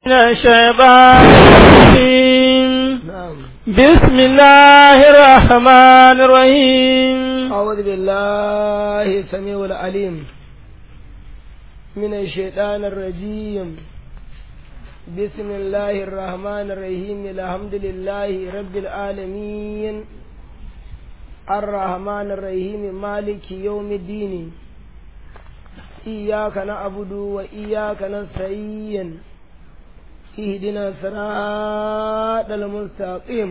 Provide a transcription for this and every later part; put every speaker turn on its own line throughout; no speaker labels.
من الشيطان الرجيم
نعم
بسم الله الرحمن الرحيم
أعوذ بالله السميع العليم من الشيطان الرجيم بسم الله الرحمن الرحيم الحمد لله رب العالمين الرحمن الرحيم مالك يوم الدين إياك نعبد وإياك نستعين اهدنا صراط المستقيم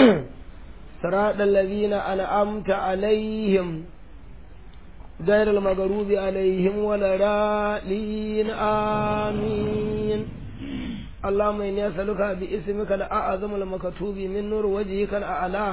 صراط الذين أنعمت عليهم غير المغضوب عليهم ولا الضالين آمين اللهم إني أسألك باسمك الأعظم المكتوب من نور وجهك الأعلى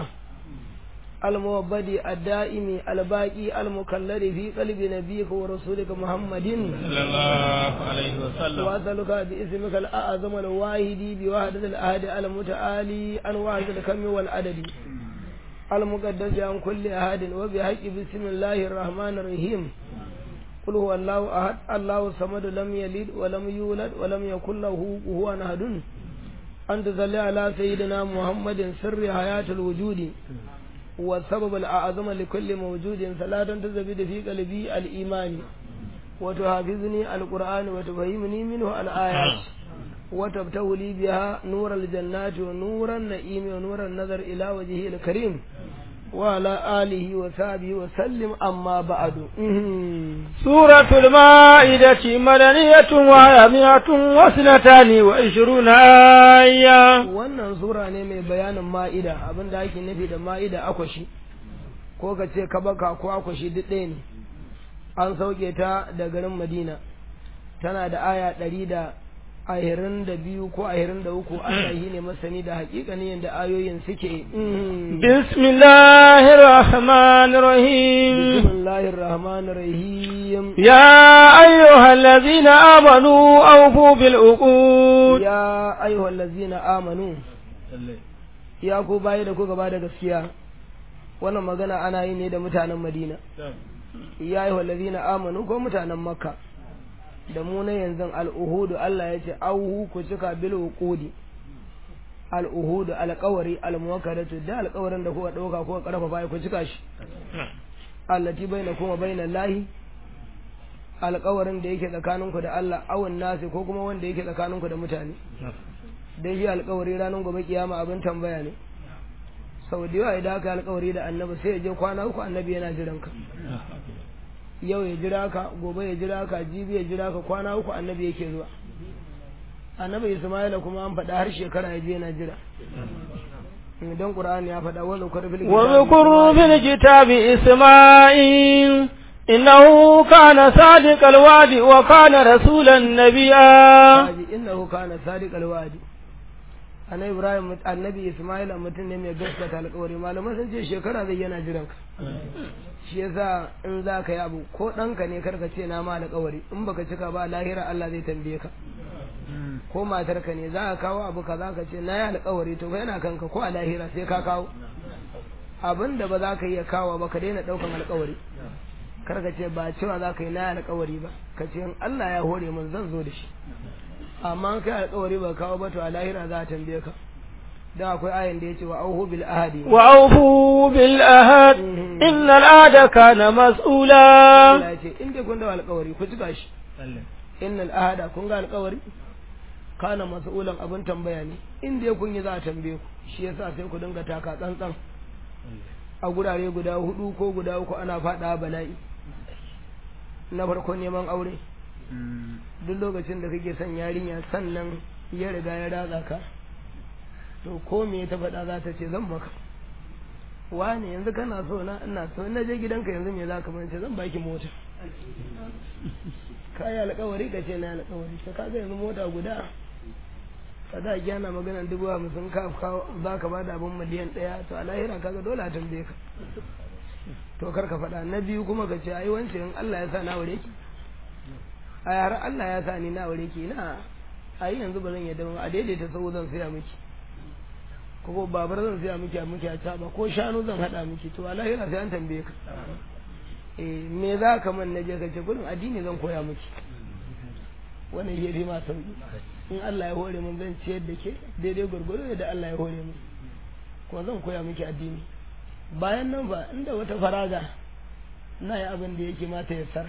الموبد الدائم الباقي المكلر في قلب نبيك ورسولك محمد
صلى الله عليه وسلم
وأسألك باسمك الأعظم الواحد بوحدة الأحد المتعالي عن وحدة الكم والعدد المقدس عن كل أحد وبحق بسم الله الرحمن الرحيم قل هو الله أحد الله الصمد لم يلد ولم يولد ولم يكن له كفوا أحد أن تصلي على سيدنا محمد سر حياة الوجود والسبب الأعظم لكل موجود صلاة تزبد في قلبي الإيمان وتحافظني القرآن وتفهمني منه الآيات وتبتغ لي بها نور الجنات ونور النعيم ونور النظر إلى وجهه الكريم وعلى آله وصحبه وسلم أما بعد
سورة المائدة مدنية وهي مئة واثنتان وعشرون آية
wannan sura ne mai bayanin ma'ida abin da ake nufi da ma'ida akwashi ko ka ce kabaka ko akwashi duk ɗaya ne an sauke ta da garin madina tana da aya ɗari da ahirin da biyu ko ahirin da uku Allah shi ne masani da hakikanin yadda ayoyin suke
بسم الله الرحمن الرحيم
bismillahir rahmanir rahim
يا أيها الذين آمنوا أوفوا بالعقود
ya ayyuhal ladzina amanu ya ku bayi da ku gaba da gaskiya wannan magana ana yi ne da mutanen madina ya ayyuhal ladzina amanu ko mutanen makka da mu na yanzu al'uhudu Allah ya ce auhu ku cika bil uqudi al'uhudu alƙawari almuwakkalatu da alƙawarin da kuka ɗauka kuka ƙarfafa ku cika shi allati bainakum wa bainal lahi alƙawarin da yake tsakaninku da Allah awun nasi ko kuma wanda yake tsakaninku da mutane dai shi alƙawari ranar gobe kiyama abin tambaya ne sau da yawa idan aka yi alƙawari da annabi sai ya je kwana uku annabi yana jiran ka yau ya jira ka gobe ya jira ka jibi ya jira ka kwana uku annabi yake zuwa annabi isma'ila kuma an faɗa har shekara ya je yana jira don qur'ani ya faɗa wani kurfil
واذكروا في الكتاب إسماعيل إنه كان صادق الوعد وكان رسولا نبيا
Kaji innahu kana sadiqal wa'di annabi ibrahim annabi isma'il mutum ne mai gaskata alƙawari malaman sun ce shekara zai yana jiran ka shi yasa in za ka yi abu ko ɗanka ne karka ce na ma alƙawari in baka cika ba lahira Allah zai tambaye ka ko matarka ne za ka kawo abu kaza ka ce na yi alƙawari to fa yana kanka ko a lahira sai ka kawo abin da ba za ka iya kawo ba ka daina ɗaukan alƙawari kar ka ce ba cewa za ka yi na yi alƙawari ba ka ce in Allah ya hore mun zan zo da shi amma an kai alƙawari ba kawo ba to a lahira za a tambaye ka dan akwai ayin da ya ce wa auhu bil ahadi
وأوفوا بالأهد إن العهد كان مسؤولا
Allah ya ce in dai kun da alƙawari ku cika shi innal ahada kun ga alƙawari kana mas'ulan abin tambaya ne in dai kun yi za a tambaye ku shi yasa sai ku dinga taka tsantsan a gurare guda hudu ko guda uku ana faɗa bala'i na farko neman aure duk lokacin da kake son yarinya sannan ya riga ya ratsa ka to ko me ta faɗa za ta ce zan maka wani yanzu kana so na ina so na je gidanka yanzu me za ka mance zan baki mota ka yi alkawari ka ce na alkawari ta kaga yanzu mota guda ka da gyana magana dubu hamsin ka kawo za ka ba da abin miliyan ɗaya to a lahira kaga dole a tambaye ka to kar ka faɗa na biyu kuma ka ce ai wancan in Allah ya sa na aure ki a har Allah ya sa ni na aure ki na ai yanzu ba zan yadda ba a daidaita sau zan saya miki ko babar zan saya miki a miki a caba ko shanu zan haɗa miki to a lahira sai an tambaye ka eh me za ka man na je ka ce gudun addini zan koya miki wannan ya fi ma sauki in Allah ya hore mun zan ciyar da ke daidai gwargwado da Allah ya hore mun kuma zan koya miki addini bayan nan ba inda wata faraga na yi abin da yake mata ya sara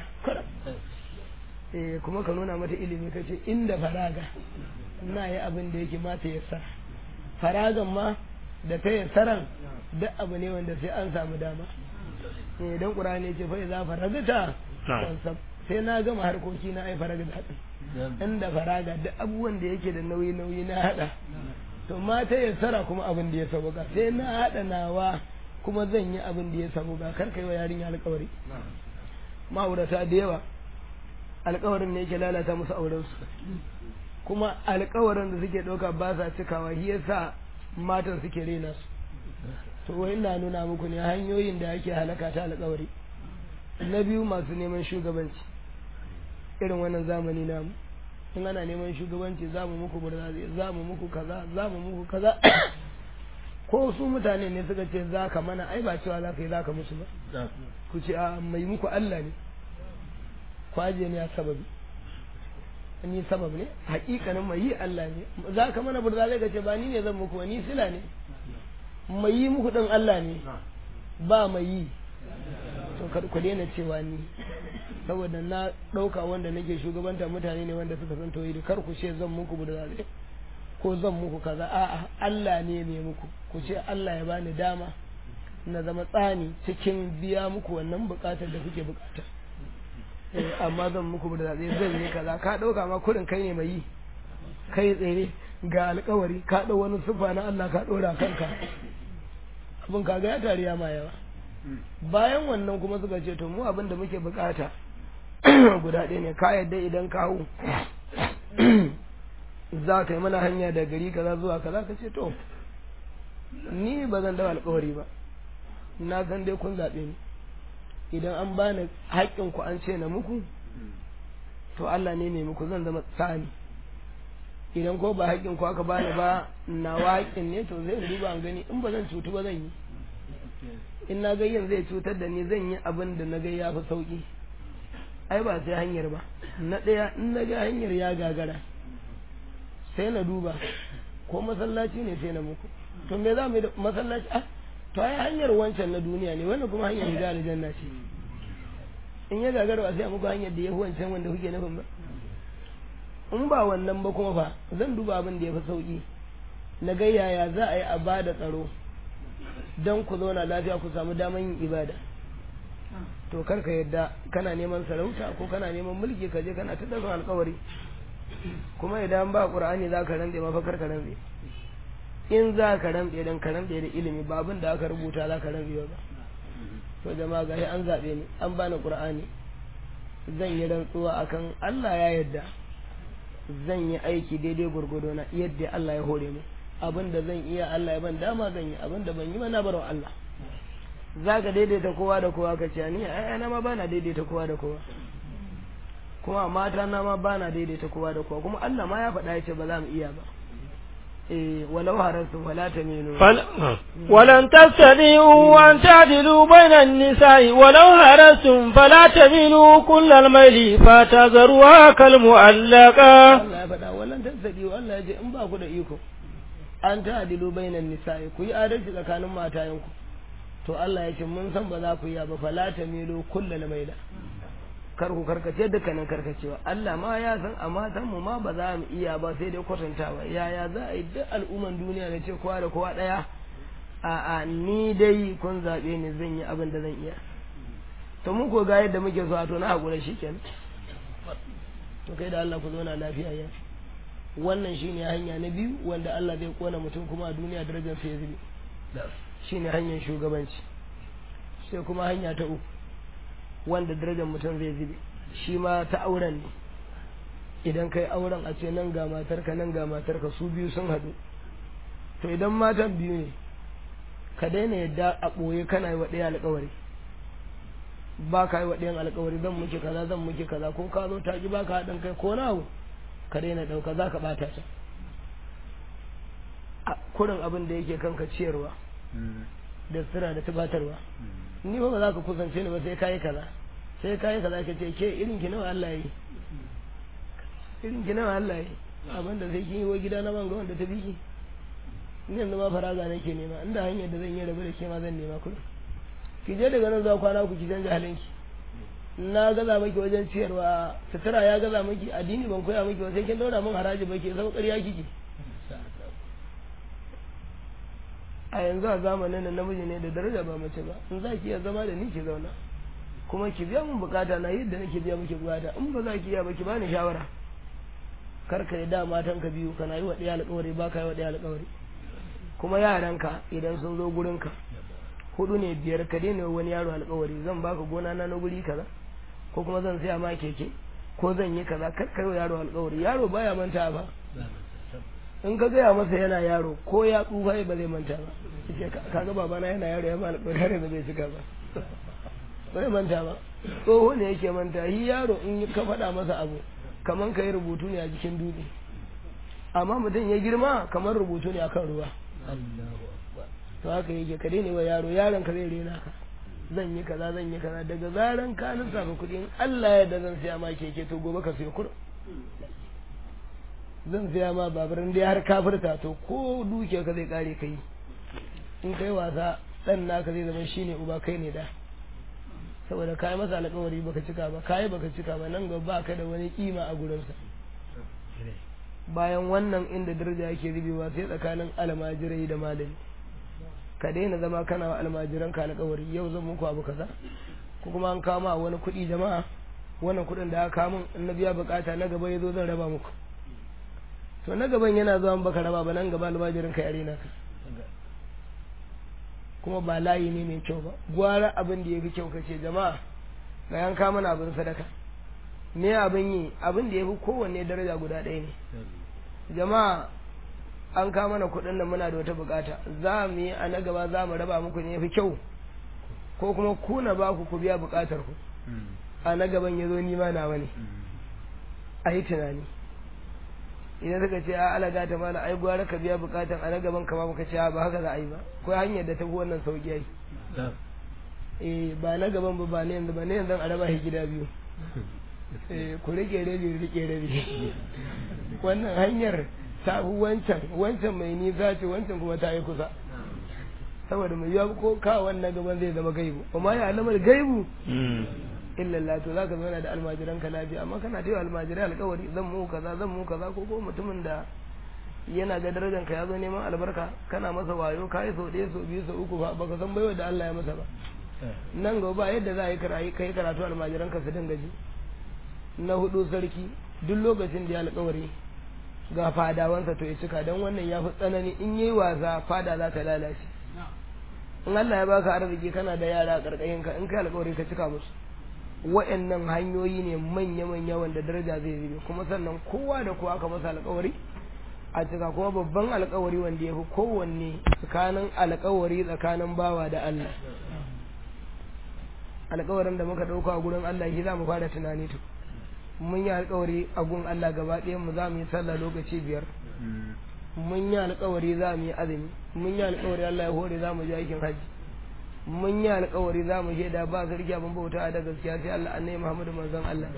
eh kuma ka nuna mata ilimi ka ce inda faraga na yi abin da yake mata ya sara faragan ma da ta yi saran duk abu ne wanda sai an samu dama eh dan qur'ani ce fa za faragata sai na gama harkoki na ai faragata din inda faraga duk abubuwan da yake da nauyi nauyi na hada to mata ya sara kuma abin da ya sauka sai na hada nawa kuma zan yi abin da ya sauka kar kai wa yarinya alƙawari ma'aurata da yawa alƙawarin ne yake lalata musu auren su kuma alƙawarin da suke ɗauka ba sa cikawa shi yasa matan suke rena su to wai ina nuna muku ne hanyoyin da ake halaka ta alƙawari na biyu masu neman shugabanci irin wannan zamani namu in ana neman shugabanci za mu muku burzaze za mu muku kaza za mu muku kaza ko su mutane ne suka ce za ka mana ai ba cewa za ka yi za ka musu ba ku ce a mai muku Allah ne kwaje ne a sababi ni sabab ne hakikanin mai yi Allah ne za ka mana burzaze ka ce ba ni ne zan muku ni sila ne mai yi muku din Allah ne ba mai yi to ku daina cewa ni saboda na ɗauka wanda nake shugabanta mutane ne wanda suka san tauhidi kar ku ce zan muku budurare ko zan muku kaza a'a Allah ne mai muku ku ce Allah ya bani dama na zama tsani cikin biya muku wannan bukatar da kuke bukata eh amma zan muku budurare zan yi kaza ka ɗauka ma kurin kai ne mai yi kai tsere ga alkawari ka ɗau wani sufa na Allah ka ɗora kanka abin kaga ya tariya ma yawa bayan wannan kuma suka ce to mu abin da muke bukata guda ɗaya ne ka yadda idan kawo za ka yi mana hanya da gari kaza zuwa kaza ka ce to ni ba zan dawa alkawari ba na san dai kun zaɓe ni idan an bani haƙƙin ku an ce na muku to Allah ne mai muku zan zama tsani idan ko ba haƙƙin ku aka bani ba nawa haƙƙin ne to zai duba an gani in ba zan cutu ba zan yi in na gayyan zai cutar da ni zan yi abin da na ga ya fi sauki ai ba sai hanyar ba na ɗaya in na ga hanyar ya gagara sai na duba ko masallaci ne sai na muku to me za mu yi da masallaci ah to ai hanyar wancan na duniya ne wannan kuma hanyar higa aljanna ce in ya gagara ba sai a muku hanyar da ya fi wancan wanda kuke nufin ba in ba wannan ba kuma fa zan duba abin da ya fi sauki na ga yaya za a yi a ba da tsaro don ku zauna lafiya ku samu daman yin ibada to kar ka yadda kana neman sarauta ko kana neman mulki ka je kana ta daga alkawari kuma idan ba qur'ani za ka rantse ma fa kar ka rantse in za ka rantse dan ka rantse da ilimi ba abin da aka rubuta za ka rantse ba to jama'a gashi an zabe ni an bani qur'ani zan yi rantsuwa akan Allah ya yadda zan yi aiki daidai gurgudo na yadda Allah ya hore mu abin da zan iya Allah ya ban dama zan yi abin da ban yi ba na barwa Allah za ka daidaita kowa da kowa ka ce ni ai na ma bana daidaita kowa da kowa kuma mata na ma bana daidaita kowa da kowa kuma Allah ma ya faɗa ya ce ba za mu iya ba eh walau harasu wala taminu
ولن تستطيعوا أن تعدلوا بين النساء ولو هرستم فلا تميلوا كل الميل فتذروها كالمعلقة
Allah ya faɗa walan tasdiqu Allah ya ce in ba ku da iko an ta'dilu bainan nisa'i ku yi adalci tsakanin matayenku to Allah ya ce mun san ba za ku yi ba fala tamilu kullal maila kar ku karkace dukkanin karkacewa Allah ma ya san a matan mu ma ba za mu iya ba sai dai kwatantawa yaya za a yi duk al'umman duniya da ce kowa da kowa daya a a ni dai kun zabe ni zan yi abin da zan iya to mun ko ga yadda muke so a to na hakura shikenan to kai da Allah ku zauna lafiya ya wannan shine hanya na biyu wanda Allah zai kona mutum kuma a duniya darajar sa ya zube shine hanyar shugabanci sai kuma hanya ta uku wanda darajar mutum zai zube shi ma ta auren ne idan kai auren a ce nan ga matarka nan ga matarka su biyu sun haɗu to idan matan biyu ne ka daina yadda a ɓoye kana yi wa ɗaya alƙawari ba ka yi wa ɗayan alƙawari zan muke kaza zan muke kaza ko ka zo ta ki ba ka haɗin kai ko nawo ka daina ɗauka za ka ɓata ta kurin abin da yake kanka ciyarwa da sira da tubatarwa ni ba ba za ka kusance ni ba sai kayi kaza sai kayi kaza ka ce ke irin ki nawa Allah yi irin gina Allah ya abin da sai kin yi wa gida na ban ga wanda ta biki ni yanzu ma faraga nake nema inda hanyar da zan yi rabu da ke ma zan nema kuɗi ki je daga nan zuwa kwana ku ki canja halinki na gaza maki wajen ciyarwa sutura ya gaza maki addini ban koya maki ba sai kin daura min haraji ba ke zama ƙarya kike a yanzu a zamanin nan namiji ne da daraja ba mace ba in za ki iya zama da ni ki zauna kuma ki biya min bukata na yadda nake biya miki bukata in ba za ki iya ba ki bani shawara kar ka yi da matan ka biyu kana yi wa ɗaya alƙawari ba ka yi wa ɗaya alƙawari kuma yaranka idan sun zo gurinka hudu ne biyar ka daina wani yaro alƙawari zan baka gona na na guri kaza ko kuma zan saya ma keke ko zan yi kaza kar ka yi wa yaro alƙawari yaro baya manta ba in ka gaya masa yana yaro ko ya tsufa ba zai manta ba yace kaga babana yana yaro ya ba alƙawari har yanzu bai cika ba bai manta ba tsoho ne yake manta shi yaro in ka faɗa masa abu kaman ka yi rubutu ne a jikin dutse amma mutum ya girma kamar rubutu ne akan ruwa to haka yake ka daina wa yaro yaron ka zai rena ka zan yi kaza zan yi kaza daga zaran ka lissafa kuɗi in Allah ya da zan siya ma keke to gobe ka siya kuɗin zan siya ma babur dai har kafirta to ko duke ka zai kare kai in kai wasa dan naka zai zama shine uba kai ne da saboda kai masa alƙawari baka cika ba kai baka cika ba nan gaba ka da wani kima a gurinsa bayan wannan inda daraja yake zubewa sai tsakanin almajirai da malami ka daina zama kana wa almajiran ka alƙawari yau zan muku abu kaza ko kuma an kama wani kuɗi jama'a wannan kuɗin da aka kamun in na biya bukata na gaba ya zo zan raba muku to na gaban yana zuwa baka raba ba nan gaba almajirin ka yare naka kuma ba layi ne mai kyau ba gwara abin da ya fi kyau kace jama'a ga yanka mana abin sadaka me abin yi abin da ya fi kowanne daraja guda ɗaya ne jama'a an kama mana kuɗin nan muna da wata bukata za mu yi a na gaba za mu raba muku ne ya fi kyau ko kuma ku na ba ku ku biya bukatar ku a na gaban ya zo nima nawa ne a yi tunani idan suka ce a alaga ta mana ai gwara ka biya bukatan a na gaban kama muka ce ba haka za a yi ba ko hanyar da ta fi wannan sauki ai eh ba na gaban ba ba ne yanzu ba ne yanzu a raba shi gida biyu eh ku rike rabi rike rabi wannan hanyar ta fi wancan wancan mai nisa ce wancan kuma ta yi kusa saboda mai yiwa ko ka wannan gaban zai zama gaibu amma ya alamar gaibu illa Allah to zaka zauna da almajiran ka lafiya amma kana ta yi almajirai alkawari zan mu kaza zan mu kaza ko ko mutumin da yana ga darajar ka ya zo neman albarka kana masa wayo ka yi sau ɗaya sau biyu sau uku ba baka san baiwa da Allah ya masa ba nan gaba yadda za a yi karatu kai karatu almajiran ka su dinga ji na hudu sarki duk lokacin da ya alkawari ga fadawansa to ya cika don wannan ya fi tsanani in yi wasa fada za ta lalace in Allah ya baka arziki kana da yara a karkashin ka in kai alkawari ka cika musu wa'annan hanyoyi ne manya-manya wanda daraja zai zube kuma sannan kowa da kowa aka masa alkawari a cika kuma babban alkawari wanda ya fi kowanne tsakanin alkawari tsakanin bawa da Allah alkawarin da muka ɗauka a gurin Allah shi za mu fara tunani to mun yi alkawari a gun Allah gaba ɗayan mu za mu yi sallah lokaci biyar mun yi alkawari za mu yi azumi mun yi alkawari Allah ya hore za mu je aikin hajji mun yi alkawari za mu shaida ba sarki abin bauta da gaskiya sai Allah annabi Muhammadu manzon Allah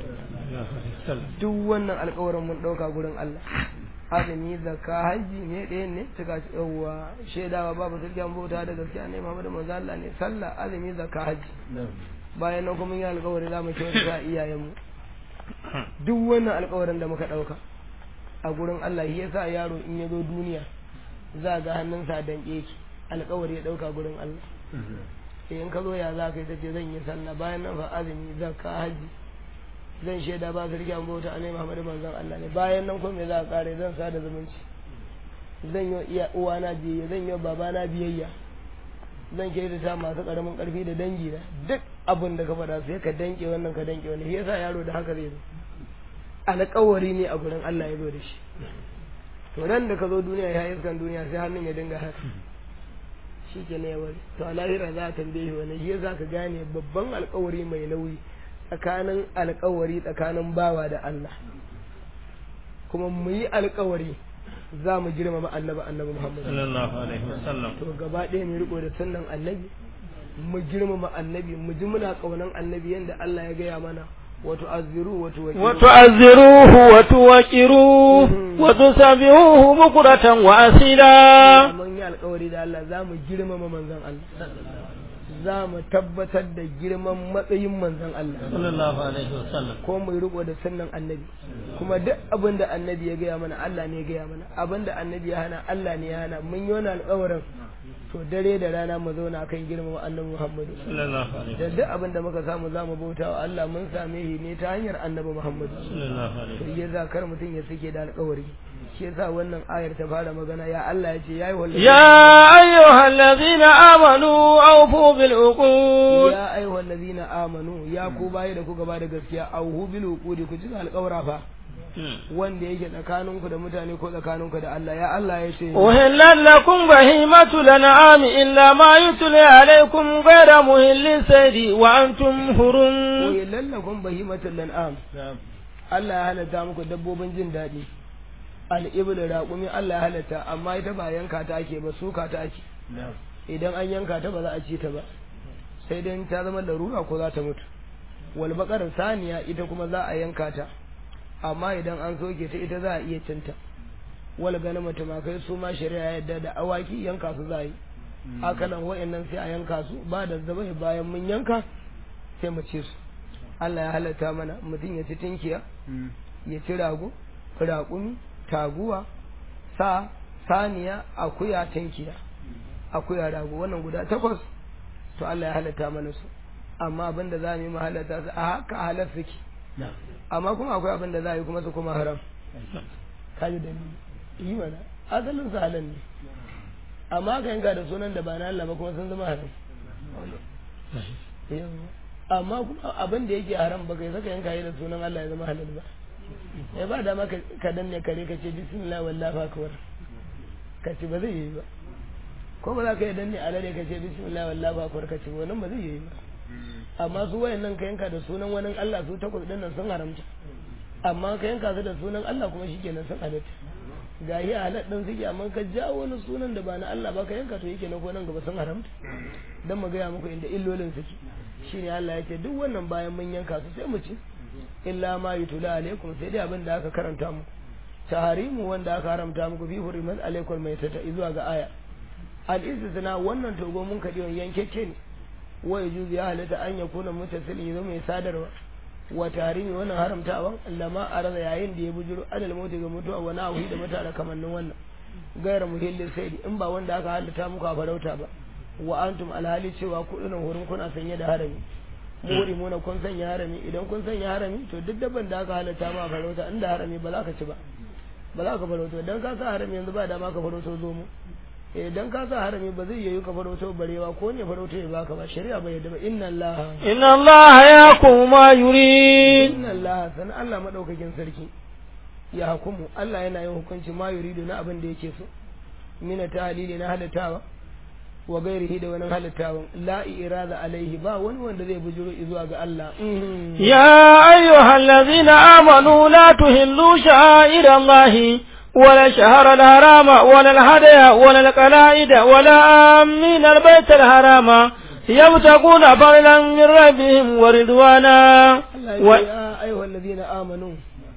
duk wannan alkawarin mun ɗauka gurin Allah azumi zakka hajji ne ɗaya ne cika yawwa shaidawa babu sarki abin bauta da gaskiya annabi Muhammadu manzon Allah ne sallah azumi zakka hajji bayan nan kuma yi alkawari za mu kyautata iyayenmu duk wannan alkawarin da muka ɗauka a gurin Allah shi yasa yaro in ya zo duniya za ga hannunsa a danƙe ki alkawari ya ɗauka gurin Allah in ka zo ya za ka yi ta ce zan yi sallah bayan nan fa azumi zakka haji zan shaida ba sarki an bauta annabi Muhammadu manzon Allah ne bayan nan kuma me za ka kare zan sada zumunci zan yi iya uwana biyayya zan yi babana biyayya zan ke ta masu karamin karfi da dangi na duk abin da ka faɗa sai ka danke wannan ka danke wannan shi yasa yaro da haka zai zo alƙawari ne a gurin Allah ya zo da shi to nan da ka zo duniya ya iskan duniya sai hannun ya dinga haka shi ke ne wani to a lahira za a tambaye wani shi za ka gane babban alƙawari mai nauyi tsakanin alƙawari tsakanin bawa da Allah kuma mu yi alƙawari za mu girmama annabi annabi Muhammad
sallallahu alaihi wasallam
to gaba ɗaya mu riko da sunnan annabi mu girmama annabi mu ji muna kaunan annabi yanda Allah ya gaya mana وتعذروه وتوكلوه
وتعزروه وتوكروه وتسبحوه بكرة وأصيلا
mun yi alkawari da Allah za mu girmama manzon Allah za mu tabbatar da girman matsayin manzon Allah
sallallahu alaihi wasallam
ko mu riko da sunnan annabi kuma duk abin da annabi ya gaya mana Allah ne ya gaya mana abin da annabi ya hana Allah ne ya hana mun yi wani alkawarin to dare da rana mu zauna kan girmama annabi Muhammadu
sallallahu alaihi
da duk abin da muka samu za mu bauta wa Allah mun same shi ne ta hanyar annabi Muhammadu
sallallahu alaihi
to ya kar mutum ya sike da alkawari shi yasa wannan ayar ta fara magana ya Allah ya ce yayi wallahi
يا أيها الذين آمنوا أوفوا بالعقود
ya ayyuhal ladina amanu ya ku bayi da kuka bada gaskiya auhu bil uqudi ku cika alƙawara fa wanda yake tsakaninku da mutane ko tsakaninku da Allah ya Allah ya ce
أهلت لكم بهيمة الأنعام إلا ما يتلى عليكم غير مهل السيد وأنتم حرم
wa lallakum bahimatul lan'am Allah ya halatta muku dabbobin jin daɗi al-ibl raqumi Allah ya halatta amma ita ba yanka ta ake ba suka ta ake idan an yanka ta ba za a ci ta ba sai dai ta zama larura ko za ta mutu wal baqar saniya ita kuma za a yanka ta amma idan an soke ta ita za a iya cinta wal ganama tumakai su ma shari'a ya yarda da awaki yanka su za a yi hakanan wa'annan sai a yanka su ba da zabai bayan mun yanka sai mu ci su Allah ya halatta mana mutum ya ci tinkiya ya ci rago raƙumi taguwa sa saniya akuya tinkiya akuya rago wannan guda takwas to Allah ya halatta mana su amma abin da za mu yi mu halatta su a haka halar suke amma kuma akwai abin da za a yi kuma su kuma haram kaji da yi mana asalin su halal ne amma ka yanka da sunan da ba na Allah ba kuma sun zama haram Yawwa. amma kuma abin da yake haram ba kai saka yanka yi da sunan Allah ya zama halal ba ya ba dama ka ka danne kare ka ce bismillah wallahi akbar ka ce ba zai yi ba ko ba za ka yi danne alade ka ce bismillah wallahi akbar ka ce wannan ba zai yi ba amma su wayannan ka yanka da sunan wani Allah su takwas din nan sun haramta amma ka yanka su da sunan Allah kuma shikenan sun halatta ga yi halal din suke amma ka jawo wani sunan da ba na Allah ba ka yanka to yake na ko nan gaba sun haramta dan mu gaya muku inda illolin suke shine Allah ya ce duk wannan bayan mun yanka su sai mu ci illa ma yutula alaikum sai dai abin da aka karanta mu taharimu wanda aka haramta muku fi hurimat alaikum mai tata zuwa ga aya al istisna wannan togo mun kadi yankeke ne wa yajuzu ya halatta an yakuna mutasil yazo mai sadarwa wa tahrimi wannan haramtawan lama arada yayin da ya bujuro adal mauti ga mutuwa wa nahu da mutara kamannin wannan gaira muhillin sai in ba wanda aka halatta muku a farauta ba wa antum alhali cewa kudunan hurin kuna sanye da harami muhrimuna kun sanya harami idan kun sanya harami to duk dabban da aka halatta ma farauta inda harami ba za ka ci ba ba za ka farauta dan ka sa harami yanzu ba dama ka farauta zo mu idan ka sa harami ba zai yiwu ka farauta barewa ko ne farauta ya baka ba shari'a bai yadda ba inna allaha
إن الله يحكم ما يريد
inna allaha san Allah madaukakin sarki ya hukumu Allah yana yin hukunci ma yuridu na abin da yake so mina tahlili na halattawa wa gairihi da wani halittawan la irada alaihi ba wani wanda zai bujuro zuwa ga Allah
يا أيها الذين آمنوا لا تهلوا شعائر الله ولا الشهر الحرام ولا الهدي ولا القلائد ولا آمين البيت الحرام يبتغون فضلا من ربهم ورضوانا
Allah
و...
ya ce ya ayyuhal ladina amanu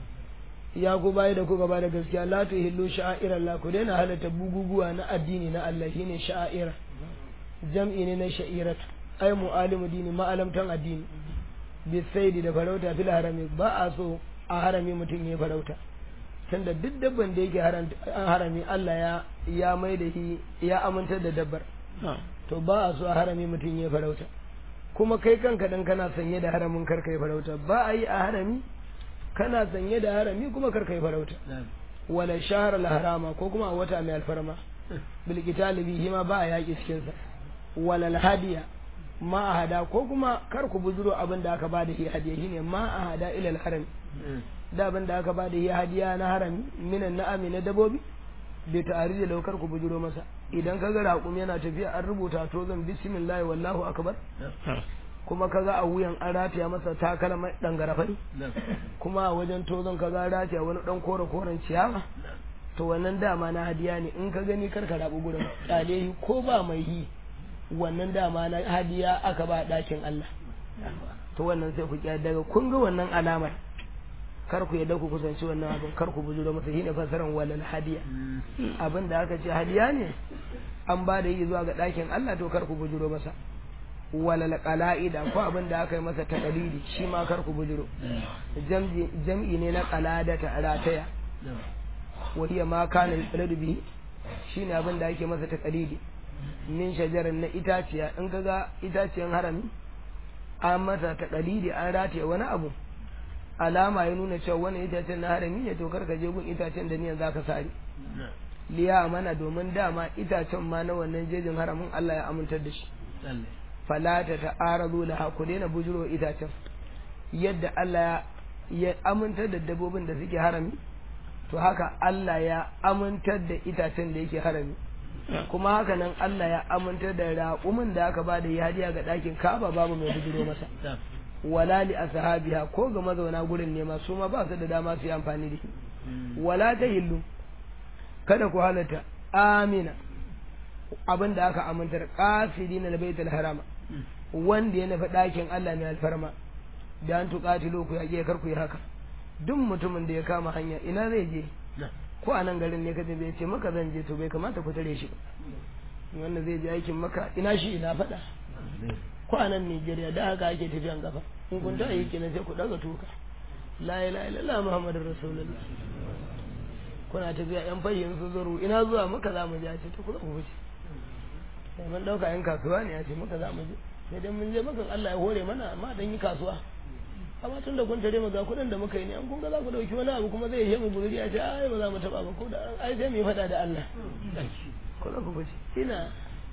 ya ku bayi da kuka bada gaskiya la tuhillu sha'air Allah ku daina halatta buguguwa na addini na Allah shine sha'air jam'i ne na sha'irat ay mu'alimu dini ma'alamtan addini bi saidi da farauta fil harami ba a so a harami mutum ya farauta tunda duk dabban da yake haram- an harami Allah ya ya mai da shi ya amintar da dabbar to ba a so a harami mutum ya farauta kuma kai kanka dan kana sanye da haramin kar kai farauta ba a yi a harami kana sanye da harami kuma kar kai farauta wala shahar harama ko kuma a wata mai alfarma bil qitali bihi ma ba a yaki cikin sa wala hadiya ma a hada ko kuma kar ku buzuro abin da aka bada shi hadiya shine ma a hada ila al harami da abin da aka bada shi hadiya na harami minan na'ami na dabobi da ta'ari da laukar ku bujuro masa idan kaga raƙum yana tafiya an rubuta to zan bismillah wallahu akbar kuma kaga a wuyan an rataya masa takalma dan garafai kuma a wajen tozon kaga an rataya wani dan kore koren ciyawa to wannan dama na hadiya ne in ka gani kar ka rabu gurin kyale ko ba mai yi wannan dama na hadiya aka ba dakin Allah to wannan sai ku kiya daga kun ga wannan alamar kar ku yadda ku kusanci wannan abin kar ku bujuro masa shine fasaran walal hadiya abin da aka ce hadiya ne an ba da yi zuwa ga ɗakin Allah to kar ku bujuro masa walal qala'ida ko abin da aka yi masa taqlidi shi ma kar ku bujuro jam'i ne na qalada ta rataya wa hiya ma kana yaqladu bi shine abin da ake masa taqlidi min shajarin na itaciya in kaga itaciyan harami an masa taqlidi an rataye wani abu alama ya nuna cewa wannan itacen na harami ne to kar ka je gun itacen da niyan zaka sare liya mana domin dama itacen ma na wannan jejin haramin Allah ya amintar da shi falata ta arazu laha ku daina bujuro itacen yadda Allah ya amintar da dabbobin da suke harami to haka Allah ya amintar da itacen da yake harami kuma haka nan Allah ya amintar da raƙumin da aka ba da ya hadiya ga ɗakin kaba babu mai bujuro masa wala li ashabiha ko ga mazauna gurin ne ma su ma ba su da dama su yi amfani da shi wala ta hillu kada ku halatta amina abin da aka amintar qasidina na baitul harama wanda ya nufi ɗakin Allah mai alfarma da an tuƙatilo ku yaƙe kar ku yi haka duk mutumin da ya kama hanya ina zai je ko a nan garin ne kaje bai ce maka zan je to bai kamata ku tare shi ba wanda zai je aikin maka ina shi ina faɗa ko a nan Nigeria da haka ake tafiyan gaba in kun ta yi kenan sai ku daga tuka la ilaha illallah muhammadur rasulullah kuna tafiya yan fayyin su zuru ina zuwa maka za mu je a ce to ku ku wuce sai mun dauka yan kasuwa ne a ce maka za mu je sai dan mun je maka Allah ya hore mana amma dan yi kasuwa amma tun da kun tare mu ga kuɗin da muka yi ne an kun ga za ku dauki wani abu kuma zai yi mu guri a ce ai ba za mu taba ba ko da ai sai mu yi fada da Allah ko za ku wuce ina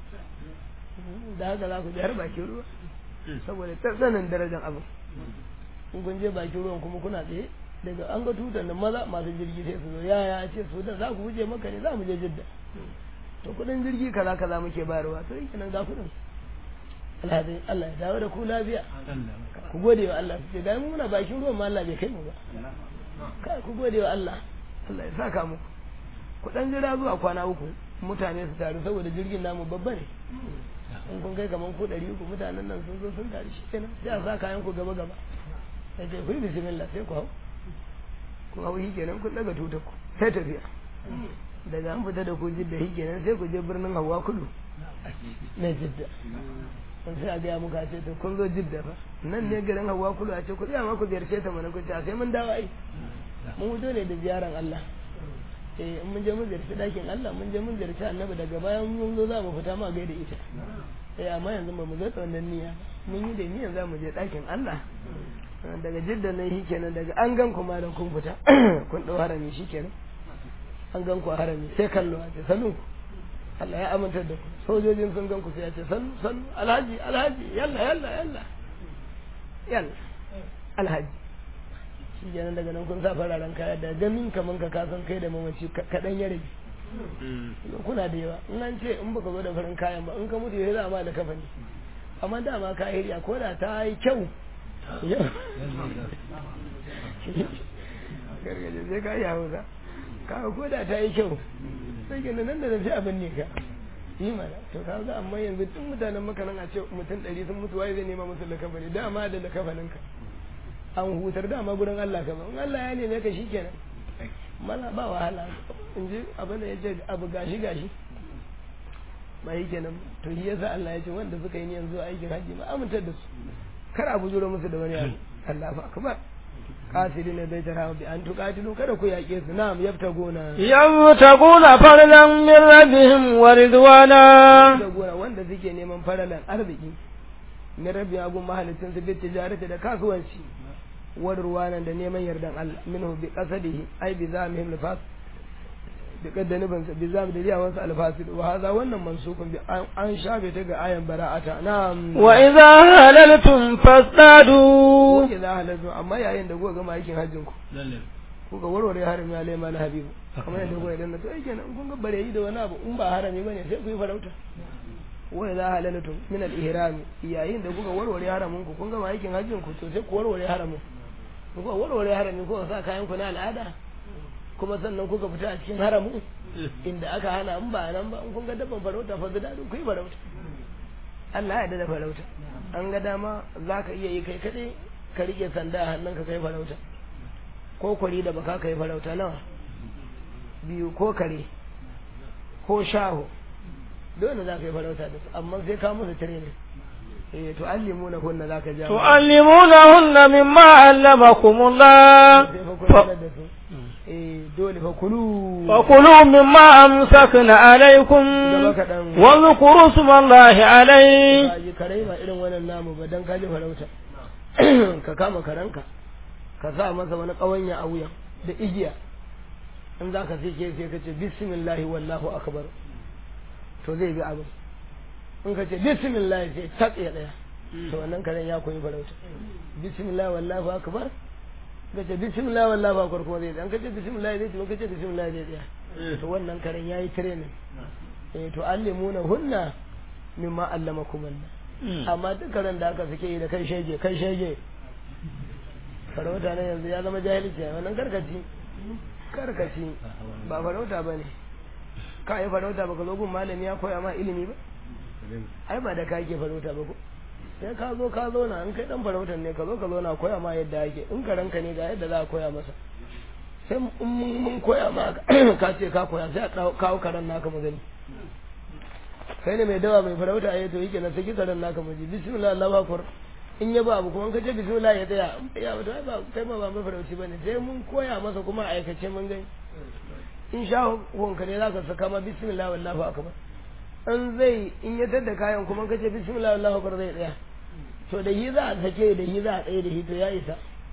da haka za ku je har bakin ruwa saboda tsananin darajar abin in kun je bakin ruwan kuma kuna tsaye daga an ga tutar nan maza masu jirgi sai su zo ya ya ce su da za ku wuce maka ne za mu je jidda to kudin jirgi kaza kaza muke bayarwa to yake nan ga kudin alhadin Allah ya dawo da ku lafiya ku gode wa Allah ce ga muna bakin ruwan ma Allah bai kai mu ba kai ku gode wa Allah Allah ya saka muku ku dan jira zuwa kwana uku mutane su taru saboda jirgin namu babba ne in kun kai kaman ku ɗari uku mutanen nan sun zo sun taru shi kenan sai a sa kayan ku gaba gaba sai ce ku yi bismillah sai ku hau ku hau shi kenan kun daga tutar ku sai tafiya daga an fita da ku jidda shi kenan sai ku je birnin hawa kudu na jidda sun sai a gaya muka ce to kun zo jidda fa nan ne garin hawa kudu a ce ku tsaya ma ku ziyarce ta mana ku ce a sai mun dawo ai mun wuce ne da ziyaran Allah eh in mun je mun ziyarci dakin Allah mun je mun ziyarci annabi daga bayan mun zo za mu fita ma gaida ita eh amma yanzu ba mu zo da wannan niyya mun yi da niyyar za mu je dakin Allah daga jidda nan shi kenan daga an gan ku malam kun fita kun dau harami shi kenan an gan ku a harami sai kallo a ce sanu Allah ya amintar da ku sojojin sun gan ku sai ya ce sanu sanu alhaji alhaji yalla yalla yalla yalla alhaji shi kenan daga nan kun sa fararen kaya da ganin kaman ka kasan kai da mamaci kaɗan ya rage kuna da yawa in an ce in baka zo da farin kayan ba in ka mutu ya za ma da kafani amma dama ka hiriya ko da ta yi kyau gargaje sai ka yi hausa ka ko da ta yi kyau sai ke nan da nan sai abin ne ka yi mana to ka ga amma yanzu tun mutanen makanan a ce mutum ɗari sun mutu waye zai nema musu lakafani dama da lakafanin ka an hutar dama gurin Allah ka ba in Allah ya neme ka shikenan mana ba wahala in ji abin da ya ce abu gashi gashi ba yi kenan to shi yasa Allah ya ce wanda suka yi niyan zuwa aikin hajji ma amintar da su kar a bujuro musu da wani abu Allah fa akbar qasirin bai tara bi an tuqatilu kada ku yaƙe su na'am yabtaguna
yabtaguna faralan min rabbihim wa ridwana
yabtaguna wanda suke neman faralan arziki min rabbi agun mahalicin su bi tijarati da kasuwanci wa ridwana da neman yardan Allah minhu bi qasadihi ai bi zamihim lifas da kaddanibin sa bi zam da riyawan sa alfasid wa hadha wannan mansukun bi an shafe ta ga ayan bara'ata na'am
wa idza halaltum fasdadu
wa idza halaltum amma yayin da kuka gama aikin hajjin ku kuka warware harami alai mal habibu kamar yadda kuka idan to ai kenan kun ga bare yi da wani abu in ba harami bane sai ku yi farauta wa idza halaltum min al-ihram yayin da kuka warware haramin ku kun gama aikin hajjin ku to sai ku warware haramin kuka warware haramin ku sa kayan ku na al'ada kuma sannan kuka fita a cikin haramu inda aka hana in ba nan ba in kun ga dabban farauta fa da ku yi farauta Allah ya yarda da farauta an ga dama za ka iya yi kai kaɗai ka riƙe sanda a hannunka kai farauta ko kwari da baka kai farauta nawa biyu ko kare ko shaho dole za ka yi farauta da su amma sai ka musu training eh to allimu na kunna za ka ja
tu'allimunahunna mimma allamakumullah
sai fa kula da su eh dole fa kulu
فكلوا مما أمسكن عليكم
gaba kaɗan
واذكروا اسم الله عليه
ba ji kare ba irin wannan namu ba dan kaji farauta ka kama karanka ka sa masa wani ƙawanya a wuya da igiya in za ka sai sai ka ce bismillahi wallahu akbar to zai bi abin in ka ce bismillahi sai tak ya daya to wannan karen ya koyi farauta bismillahi wallahu akbar ka ce bismillahi wallahu akbar kuma zai tsaya in ka ce bismillahi zai tsaya in ka ce bismillahi zai tsaya to wannan karen yayi training eh to allimuna hunna mimma allamakum Allah amma duk karen da aka suke yi da kai shege kai shege farauta na yanzu ya zama jahilci wannan karkaci karkaci ba farauta ba ne ka yi farauta ba ka zo gun malami ya koya ma ilimi ba ai ba da ka ke farauta ba ko sai ka zo ka zo na in kai dan farautan ne ka zo ka zo na koya ma yadda ake in karanka ne ga yadda za a koya masa sai in mun koya ma ka ce ka koya sai a kawo karen naka mu gani kai ne mai dawa mai farauta ya to yake na saki karen naka mu ji bismillah Allahu akbar in ya ba abu kuma ka ce bismillah ya tsaya ya ba ba kai ma ba mai farauci bane sai mun koya masa kuma a aikace mun gani in sha honka ne zaka saka ma bismillah wallahu akbar an zai in ya tada kayan kuma ka ce bismillah wallahu akbar zai tsaya to da yi za a sake da yi za a tsaye da shi to ya isa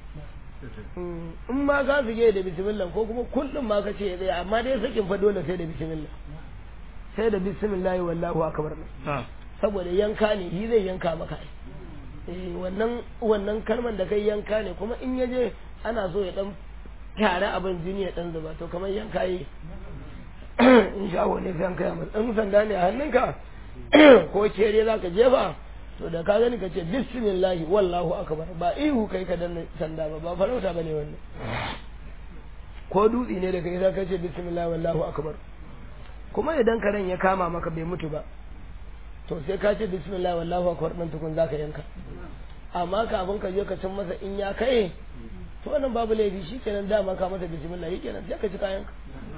in ma ka fige da bismillah ko kuma kullum ma ka ce ya tsaya amma dai sakin fa dole sai da bismillah sai da bismillah wallahu akbar saboda yanka ne shi zai yanka maka eh wannan wannan kalman da kai yanka ne kuma in yaje ana so ya dan tare abin jini ya dan zuba to kamar yanka yi in sha ne sai yanka ya in sanda ne a hannunka ko kere zaka jefa to da ka gani ka ce bismillah wallahu akbar ba ihu kai ka danna sanda ba ba farauta bane wannan ko dutsi ne da kai za ka ce bismillah wallahu akbar kuma idan karen ya kama maka bai mutu ba to sai ka ce bismillah wallahu akbar dan tukun zaka yanka amma kafin ka je ka cin masa in ya kai to wannan babu laifi shikenan dama ka masa bismillah shikenan sai ka ci kayanka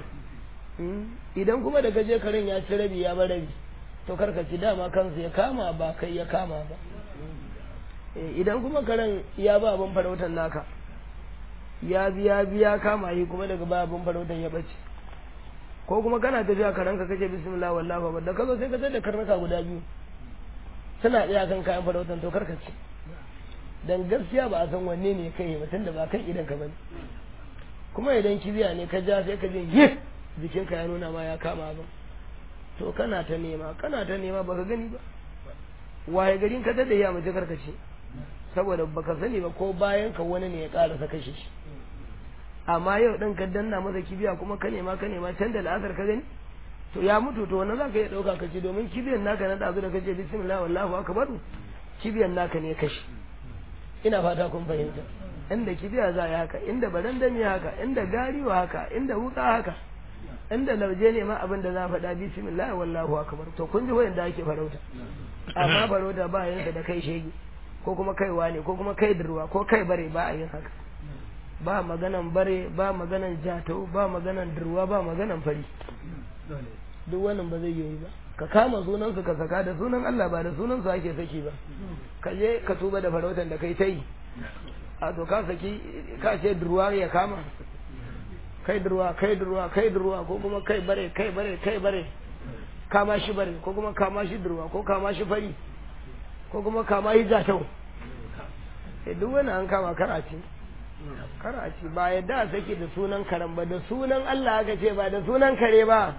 idan kuma da ka je karen ya ci rabi ya bar rabi to kar ka ci dama kansa ya kama ba kai ya kama ba idan kuma karen ya ba abin farautar naka ya biya biya kama yi kuma daga ba abin farautar ya bace ko kuma kana tafiya ka ranka kace bismillah wallahu akbar da kazo sai ka tada karnuka guda biyu suna tsaya kan kayan farautan to karka ce dan gaskiya ba a san wanne ne kai mutum da ba kan idan ka bane kuma idan kibiya ne ka ja sai ka je yi jikin ka ya nuna ma ya kama ba to kana ta nema kana ta nema baka gani ba waye garin ka tada ya mace karka ce saboda baka sani ba ko bayan ka wani ne ya karasa kashe shi amma yau ɗin ka danna masa kibiya kuma ka nema ka nema can da la'asar ka gani to ya mutu to wannan zaka iya ɗauka ka ce domin kibiyan naka na ɗazu da kace bismillah wallahu akbar kibiyan naka ne kashi ina fata kun fahimta inda kibiya za ya haka inda barandami haka inda gariwa haka inda wuka haka inda lauje ne ma abin da za faɗa bismillah wallahu akbar to kun ji wayan da ake farauta amma farauta ba yanka da kai shege ko kuma kaiwa ne ko kuma kai durwa ko kai bare ba a yin haka ba maganan bare ba maganan jatau ba maganan durwa ba maganan fari duk wannan ba zai yi ba ka kama sunan su ka saka da sunan Allah ba da sunan su ake saki ba ka je ka tuba da farautan da kai ta yi a to ka saki ka ce durwa ya kama kai durwa kai durwa kai durwa ko kuma kai bare kai bare kai bare kama shi bare ko kuma kama shi durwa ko kama shi fari ko kuma kama shi jatau duk wani an kama karaci karaci ba yadda a sake da sunan karen ba da sunan Allah aka ce ba da sunan kare ba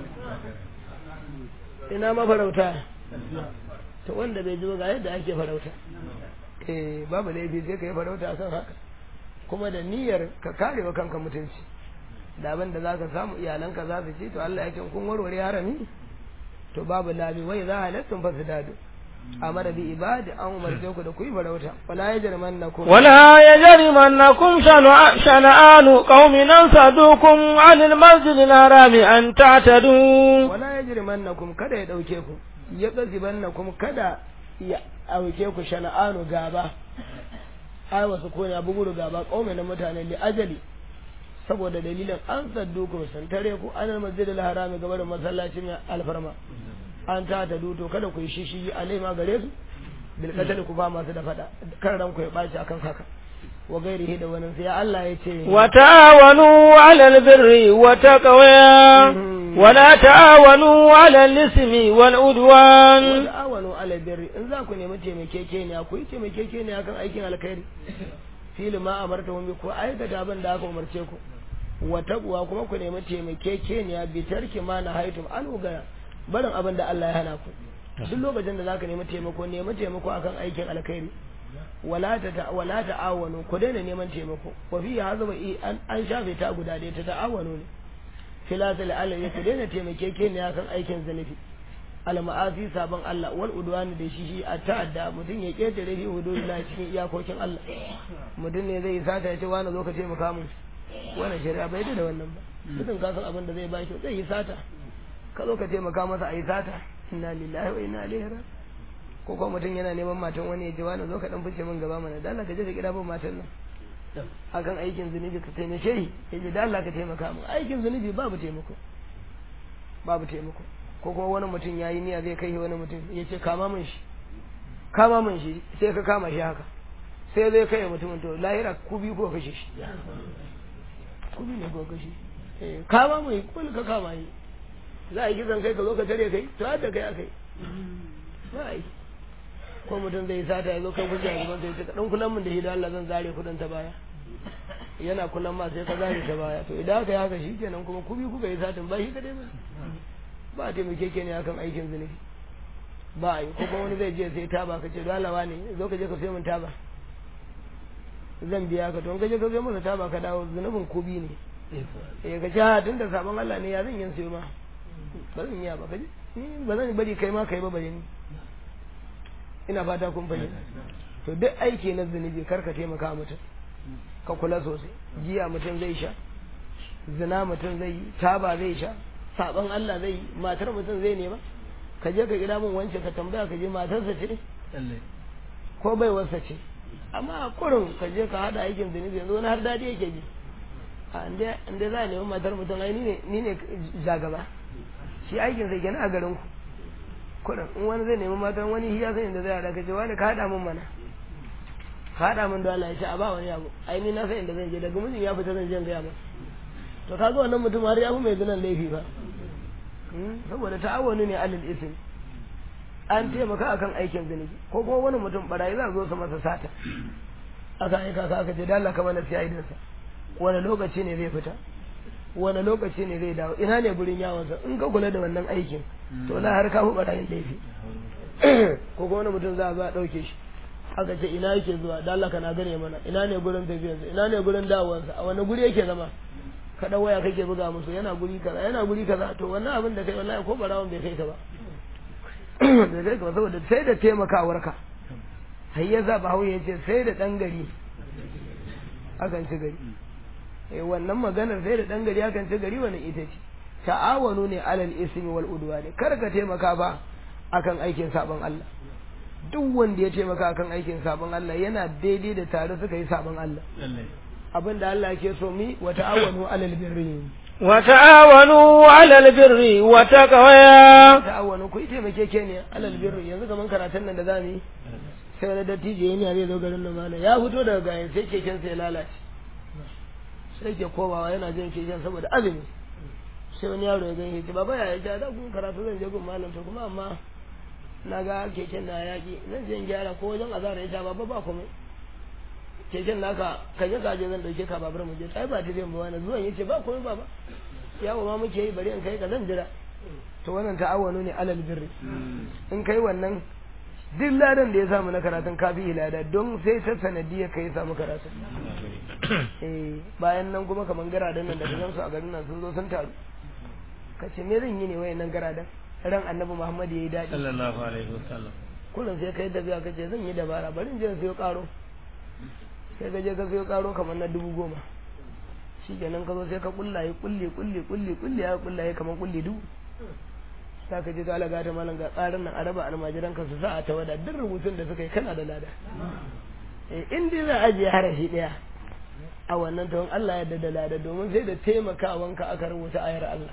ina mafarauta to wanda bai ji ga yadda ake farauta eh babu laifi sai ka yi farauta kan haka kuma da niyyar ka kare wa kanka mutunci da abin da zaka samu iyalanka za su ci to Allah ya ce kun warware harami to babu labi wai za halattun fa su dadu amara bi ibadi an umarce ku da ku yi farauta wala yajrimannakum
ولا يجرمنكم شنع- شنآن قوم أن صدوكم عن المسجد الحرام أن تعتدوا
wala yajrimannakum kada ya dauke ku ya gazibannakum kada ya auke ku shana'anu gaba ai wasu ko ya bugu gaba kaume na mutane li ajali saboda dalilin an saddu ku san tare ku anal masjidil harami gaba da masallacin alfarma an ta ta duto kada ku yi shishi alai ma gare su bil qatl ku ba masu da fada kan ran ku ya baci akan haka wa gairihi da wani sai Allah ya ce
wa ta'awanu 'alal birri wa taqwa wa la ta'awanu 'alal ismi wal udwan
wa ta'awanu 'alal birri in za ku nemi taimakekeniya ku yi taimakekeniya kan aikin alkhairi fili ma amarta wani ko aikata abin da aka umarce ku wa taqwa kuma ku nemi taimakekeniya bi tarki ma na haitum an ga barin abin da Allah ya hana ku duk lokacin da zaka nemi taimako nemi taimako akan aikin alkhairi wala ta wala ta'awanu ku daina neman taimako wa fi hazaba an an shafe ta guda ɗaya ta ta'awanu ne filatul alai ku daina taimakekeniya kan aikin zanufi al-ma'asi sabon Allah wal udwani da shi shi a ta'adda mutum ya ketare shi hududullah cikin iyakokin Allah mutum ne zai sata ya ce wani zo ka taimaka mun wannan shari'a bai da wannan ba mutum ka san abin da zai baki zai yi sata ka zo ka taimaka masa a yi sata inna lillahi wa inna ilaihi raji'un ko kuma mutum yana neman matan wani ya ce wani zo ka dan fice min gaba mana dan Allah ka je ka kira bin matan nan akan aikin zunubi ka taimake shi ya ce dan Allah ka taimaka min aikin zunubi babu taimako babu taimako ko kuma wani mutum ya yi niyya zai kai wani mutum ya ce kama min shi kama min shi sai ka kama shi haka sai zai kai mutumin to lahira ku biyu ko kashe shi ku biyu ne ko kashe kama mai kul ka kama yi za a yi kisan kai ka zo ka tare kai to har da kai akai ba a yi ko mutum zai sata ya zo kai kusa a gaban sai ka dan kulan min da shi da Allah zan zare kudin ta baya yana kulan ma sai ka zare ta baya to idan aka yi haka shi kenan kuma ku biyu kuka yi satin ba shi kadai ba ba a taimake ke ne akan aikin zunubi ba a yi ko kuma wani zai je sai taba ka ce dalawa ne zo ka je ka sai min taba zan biya ka to in ka je ka sai masa taba ka dawo zunubin kubi ne eh ka ce ha tunda sabon Allah ne ya zan yin sayo ma ba zan iya ba ka ji ba zan bari kai ma kai ba bare ni ina fata kun fahimta to duk aiki na zunubi kar ka taimaka mutum ka kula sosai giya mutum zai sha zina mutum zai yi taba zai sha saban Allah zai yi matar mutum zai nema ka je ka gida min wance ka tambaya ka je matarsa ce ko bai wasa ce amma a kurin ka je ka hada aikin zunubi yanzu wani har dadi yake ji a inda za a nemi matar mutum ai ni ne jagaba shi aikin sai kenan a garin ku kurin in wani zai nemi matar wani hiya sai inda zai hada ka ce wani ka hada min mana ka hada min da Allah ya ce a ba wani abu ai ni na sai inda zan je daga mijin ya fita zan je gaya masa to kaga wannan mutum har ya fi mai zinan laifi ba saboda ta'awuni ne alil isim an taimaka akan aikin zunubi ko kuma wani mutum barayi za zo su masa sata aka aika ka aka ce da Allah ka mana siya idansa wani lokaci ne zai fita wani lokaci ne zai dawo ina ne gurin yawonsa in ka kula da wannan aikin to na har ka fi barayin laifi ko kuma wani mutum za a zo a ɗauke shi aka ce ina yake zuwa da Allah kana gane mana ina ne gurin tafiyarsa ina ne gurin dawowarsa a wani guri yake zama ka dan waya kake buga musu yana guri kaza yana guri kaza to wannan abin da kai wallahi ko barawon bai kai ka ba bai kai ka ba saboda sai da taimakawar ka har ya za ba ya ce sai da dan gari akan ci gari eh wannan maganar sai da dan gari akan ci gari wannan ita ce ta'awanu ne alal ismi wal udwani kar ka taimaka ba akan aikin sabon Allah duk wanda ya taimaka akan aikin sabon Allah yana daidai da tare suka yi sabon Allah abin da Allah ke so mi wa ta'awanu alal birri
wa ta'awanu alal birri wa taqwa
ta'awanu ku taimake ke ne alal birri yanzu kaman karatun nan da zamu yi sai wani dattijo yana zai zo garin nan mana ya fito daga gayan sai keken sai lalace sai ke komawa yana jin keken saboda azumi sai wani yaro ya gani ce baba ya ja da kun karatu zan je gun malam to kuma amma na ga keken na yaki zan je in gyara ko wajen azara ya ja baba ba komai keken naka ka je ka je zan dauke ka babar mu je ai ba ta zan ba wani zuwan yace ba komai baba yawo ma muke yi bari in kai ka zan jira to wannan ta'awanu ne alal birri in kai wannan duk ladan da ya samu na karatun kafi ilada don sai ta sanadiyya kai samu karatun eh bayan nan kuma kaman garadan nan da ka su a garin nan sun zo sun taru ka ce me zan yi ne wayannan garadan ran annabi Muhammad yayi dadi
sallallahu alaihi wasallam
kullum sai kai da biya kace zan yi dabara bari in je sayo karo sai ka je ka sayo karo kamar na dubu goma shi kenan ka zo sai ka kullaye kulle kulle kulle kulle ya kullaye kamar kulle dubu za ka je to alaga ta malam ga tsarin nan a raba almajiran ka su sa a tawada duk rubutun da suka yi kana da lada in dai za a ajiye harafi ɗaya a wannan tawon Allah ya da lada domin sai da taimakawanka aka rubuta ayar Allah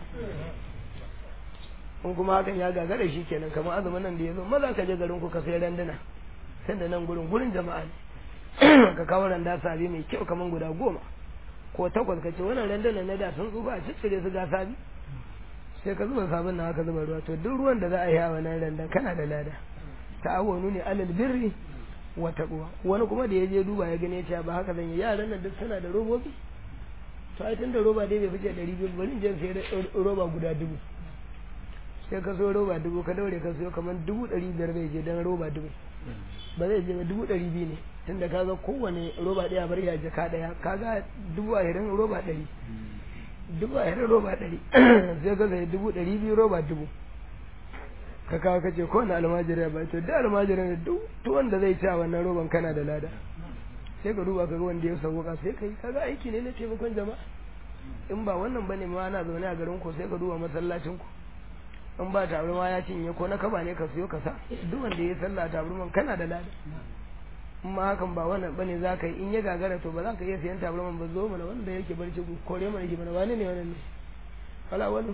in kuma hakan ya gagara shi kenan kamar azumin nan da ya zo maza ka je garin ku ka sai randuna sai da nan gurin gurin jama'a ne ka kawo randa sabi mai kyau kamar guda goma ko takwas ka ce wannan randunan na da sun tsufa a ciccire su ga sabi sai ka zuba sabon na haka zuba ruwa to duk ruwan da za a yi a wannan randan kana da lada ta'awunu ne alal birri wa taqwa wani kuma da ya je duba ya gane cewa ba haka zan yi yaran nan duk suna da robobi to ai tun da roba dai bai fice ɗari biyu bari in je sai roba guda dubu sai ka so roba dubu ka daure ka siyo kamar dubu ɗari biyar bai je don roba dubu ba zai je ba dubu ɗari biyu ne tun da kaga kowane roba ɗaya bar ya jaka ɗaya kaga dubu ashirin roba ɗari dubu ashirin roba ɗari sai ka sai dubu ɗari biyu roba dubu ka kawo kace ko na almajiri ya bai to da almajiri ne duk wanda zai ci a wannan roban kana da lada sai ka duba ka ga wanda ya sauka sai ka yi kaga aiki ne na taimakon jama'a in ba wannan bane ma ana zaune a garin ku sai ka duba masallacin ku in ba tabarma ya cinye ko na kaba ne ka siyo ka sa duk wanda ya sallah tabarman kana da lada in ma hakan ba wannan bane za ka yi in ya gagara to ba za ka iya siyan tabarman ba zo mana wanda yake barci ku kore mana shi mana wani ne wannan ne wala wani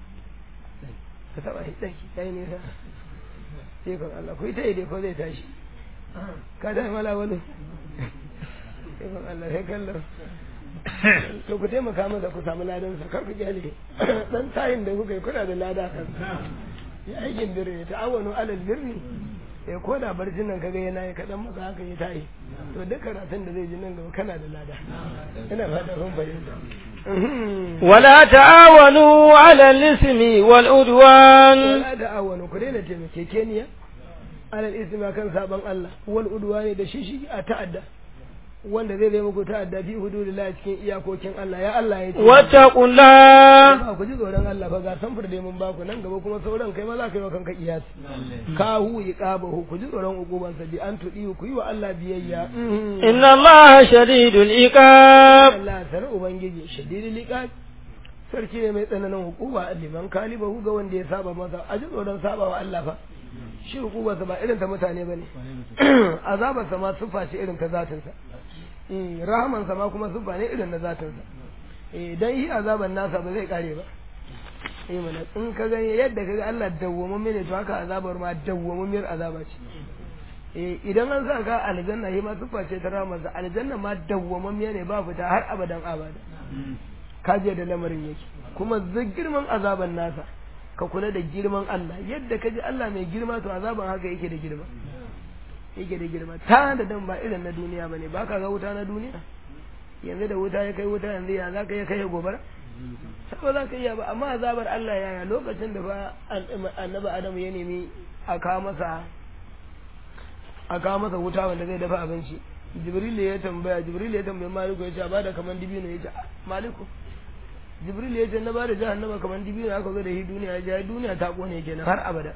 ka taba shi dai yayi nisa sai kan Allah ku ita dai ko zai tashi ka dai mala wani sai kan Allah sai kallon to ku taimaka masa ku samu ladan sa kar ku kyale dan tayin da kuka yi kuna da lada kan ya aikin birni ta awanu alal birni ya ko da barcin nan kaga yana yi kadan maka haka ya tayi to duk karatun da zai ji nan gaba kana da lada ina fata kun fahimta
ولا تعاونوا على الإثم والعدوان
wala ta'awanu ku daina taimakekeniya alal ismi kan saban Allah wal udwani da shishi a ta'adda wanda zai zai muku ta'adda fi hududillahi cikin iyakokin Allah ya Allah ya ce
واتقوا الله
ba ku ji tsoron Allah fa ga samfur dai mun baku nan gaba kuma sauran kai ma za ka yi wa kanka iyasi ka hu iqabahu ku ji tsoron uquban sa bi an tudi ku yi wa Allah biyayya
إن الله شديد العقاب
Allah sar ubangiji shadidul iqab sarki ne mai tsananin hukuma liman kalibahu ga wanda ya saba masa a ji tsoron saba wa Allah fa shi hukumarsa ba irin ta mutane bane azabarsa ma sufa ce irin ta zatinsa rahamansa ma kuma sufa ne irin na zatinsa idan yi azaban nasa ba zai kare ba eh mana in ka gani yadda kaga Allah dawwamamme ne to haka azabar ma dawwamammiyar azaba ce eh idan an sa ka aljanna shi ma sufa ce ta rahamansa aljanna ma dawwamammiya ne ba fita har abadan abada kaje da lamarin yake kuma zai girman azaban nasa ka kula da girman Allah yadda ka ji Allah mai girma to azaban haka yake da girma yake da girma ta da dan ba irin na duniya bane ba ka ga wuta na duniya yanzu da wuta ya kai wuta yanzu ya za ka iya kai gobara ba za ka iya ba amma azabar Allah yaya lokacin da ba annabi Adam ya nemi a kawo masa a kawo masa wuta wanda zai dafa abinci Jibril ya tambaya Jibril ya tambaya Maliku ya ce ba da kaman dibino ya ce Maliku jibril ya ce na ba da jahannama kamar dibino aka zo da shi duniya ya duniya ta kone kenan har abada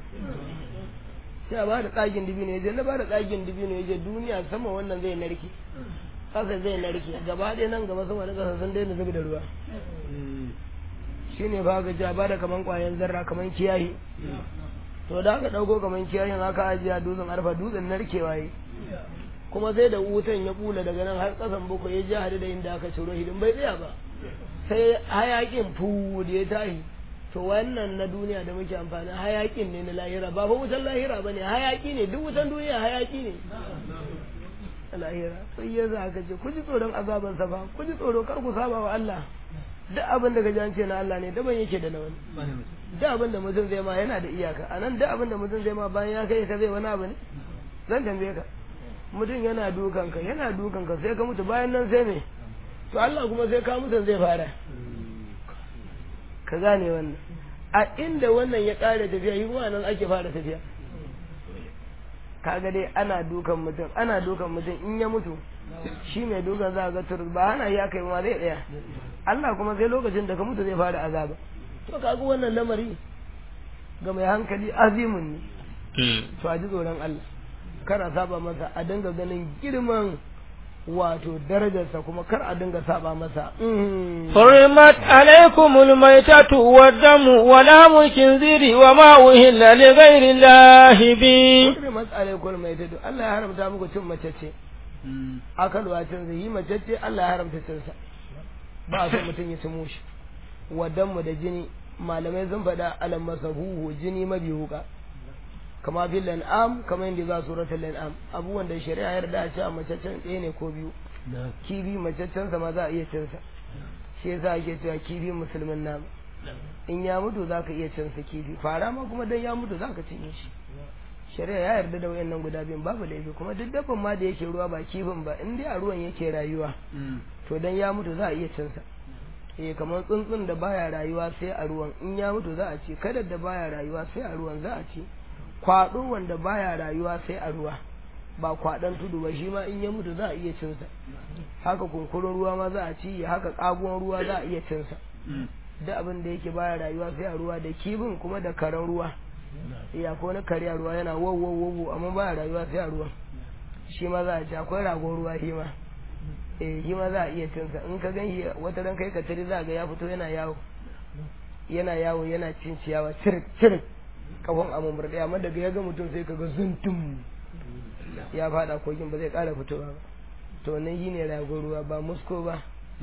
sai a ba da tsagin dibino ya ce na ba da tsagin dibino ya ce duniya sama wannan zai narke kasa zai narke gaba ɗaya nan gaba sama da kasa sun daina zubi da ruwa shine ba ga ja ba da kaman kwayan zarra kaman kiyayi to da aka ɗauko kaman kiyayin aka ajiya dutsen arfa dutsen narkewa yi kuma sai da wutan ya bula daga nan har kasan bakwai ya ji hadu da inda aka ciro hidin bai tsaya ba sai hayakin fu da ya tashi to wannan na duniya da muke amfani hayakin ne na lahira ba fa wutan lahira bane hayaki ne duk wutan duniya hayaki ne lahira sai ya za ka ce ku ji tsoron azaban sa fa ku ji tsoro kar ku saba wa Allah duk abin da gaji an ce na Allah ne daban yake da na wani duk abin da mutum zai ma yana da iyaka a nan duk abin da mutum zai ma bayan ya kai ka zai wani abu ne zan tambaye ka mutum yana dukanka yana dukanka sai ka mutu bayan nan sai me to Allah kuma sai ka mutum zai fara ka gane wannan a inda wannan ya ƙare tafiya yi nan ake fara tafiya kaga dai ana dukan mutum ana dukan mutum in ya mutu shi mai dukan za ga tur ba hana ya kai ma zai tsaya Allah kuma sai lokacin da ka mutu zai fara azaba to kaga wannan lamari ga mai hankali azimun ne to a ji tsoron Allah kana saba masa a dinga ganin girman wato darajarsa kuma kar a dinga saba masa
حرمت عليكم الميتة والدم ولام الخنزير وما أهل لغير الله به
hurrimat alaikum maitatu Allah ya haramta muku cin mace ce akalwa cin zai yi mace ce Allah ya haramta cin sa ba a so mutum ya ci mushi wadanmu da jini malamai sun faɗa alam masahuhu jini mabi wuka kama fil lan'am kama yadda za suratul lan'am abubuwan da shari'a ya yarda a ce a macaccen ɗaya ne ko biyu kibi macaccen sa ma za a iya cin sa shi yasa ake cewa kibi musulmin nama in ya mutu za ka iya cin sa kibi fara ma kuma dan ya mutu za ka cinye shi shari'a ya yarda da wayannan guda biyun babu laifi kuma duk dabban ma da yake ruwa ba kifin ba in dai a ruwan yake rayuwa to dan ya mutu za a iya cin sa eh kamar tsuntsun da baya rayuwa sai a ruwan in ya mutu za a ci kada da baya rayuwa sai a ruwan za a ci kwado wanda baya rayuwa sai a ruwa ba kwaɗon tudu ba shi ma in ya mutu za a iya cin sa haka kunkurun ruwa ma za a ci haka kaguwan ruwa za a iya cin sa duk abin da yake baya rayuwa sai a ruwa da kibin kuma da karen ruwa ya ko na kare a ruwa yana wow wow wow amma baya rayuwa sai a ruwa shi ma za a ci akwai ragon ruwa shi ma eh shi ma za a iya cin sa in ka gan shi wata ran kai ka tare za ga ya fito yana yawo yana yawo yana cin ciyawa cirik cirik kafin a murɗe amma daga ya ga mutum sai ka ga zuntum ya fada kogin ba zai ƙara fitowa ba to nan yi ne ragon ruwa ba musko ba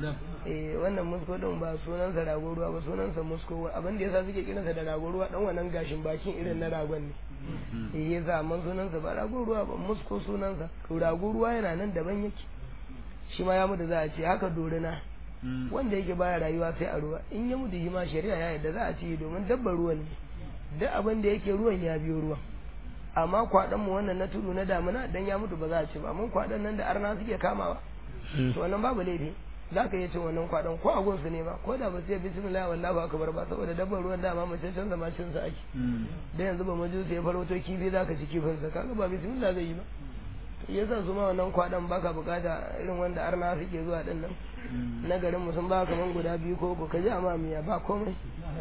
eh wannan musko din ba sunansa ragon ruwa ba sunansa musko abin da yasa suke kiransa da ragon ruwa dan wannan gashin bakin irin na ragon ne eh yasa amma sunansa ba ragon ruwa ba musko sunansa to ragon ruwa yana nan daban yake shi ma ya mutu za a ce haka dorina wanda yake baya rayuwa sai a ruwa in ya mutu shi ma shari'a ya yadda za a ce domin dabbar ruwan ne duk abin da yake ruwan ya biyo ruwan amma kwaɗon mu wannan na tudu na damuna dan ya mutu ba za a ce ba mun kwaɗon nan da arna suke kamawa to wannan babu laifi za ka iya cin wannan kwaɗon ko a gunsu ne ba ko da ba sai bismillah wallahu akbar ba saboda dabbar ruwan dama mace can zama cin sa ake da yanzu ba majusi ya farauto kifi za ka ci kifin sa kaga ba bismillah zai yi ba yasa su ma wannan kwaɗon baka bukata irin wanda arna suke zuwa din nan na garin mu sun ba kaman guda biyu ko ko ka ji amma miya ba komai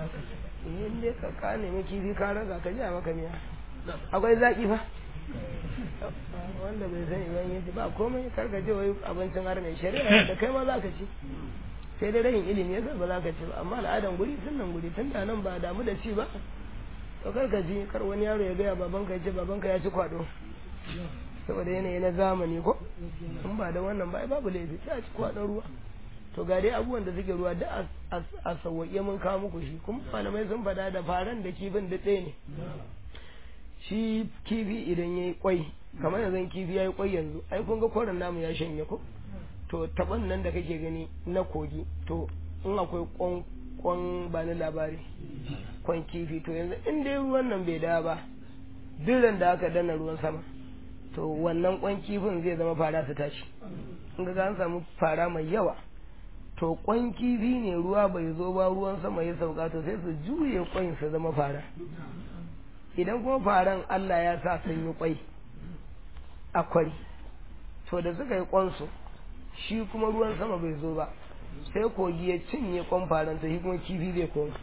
in dai ka ka nemi kifi ka raga ka ji a maka miya akwai zaki fa wanda bai sani ban yaji ba komai karka ce wai abincin har mai shari'a da kai ma za ka ci sai dai rahin ilimi yasa ba za ka ci ba amma al'adan guri sun nan guri tun da nan ba damu da ci ba to karka ji kar wani yaro ya gaya babanka ya ce babanka ya ci kwado saboda yanayi na zamani ko in ba da wannan ba babu laifi sai a ci kwadon ruwa to ga dai abubuwan da suke ruwa da a sauwaƙe mun kawo muku shi kuma malamai sun faɗa da faran da kifin da ɗaya ne shi kifi idan ya yi kwai kamar yanzu kifi ya yi kwai yanzu ai kun ga koren namu ya shanye ko to taban nan da kake gani na kogi to in akwai kwan kwan ba ni labari kwan kifi to yanzu in dai ruwan nan bai da ba duk da aka danna ruwan sama to wannan kwan kifin zai zama fara su tashi in ga an samu fara mai yawa to kwan kifi ne ruwa bai zo ba ruwan sama ya sauka to sai su juye kwan su zama fara idan kuma faran Allah ya sa sun yi kwai a kwari to da suka yi kwansu shi kuma ruwan sama bai zo ba sai kogi ya cinye kwan faran to shi kuma kifi zai koma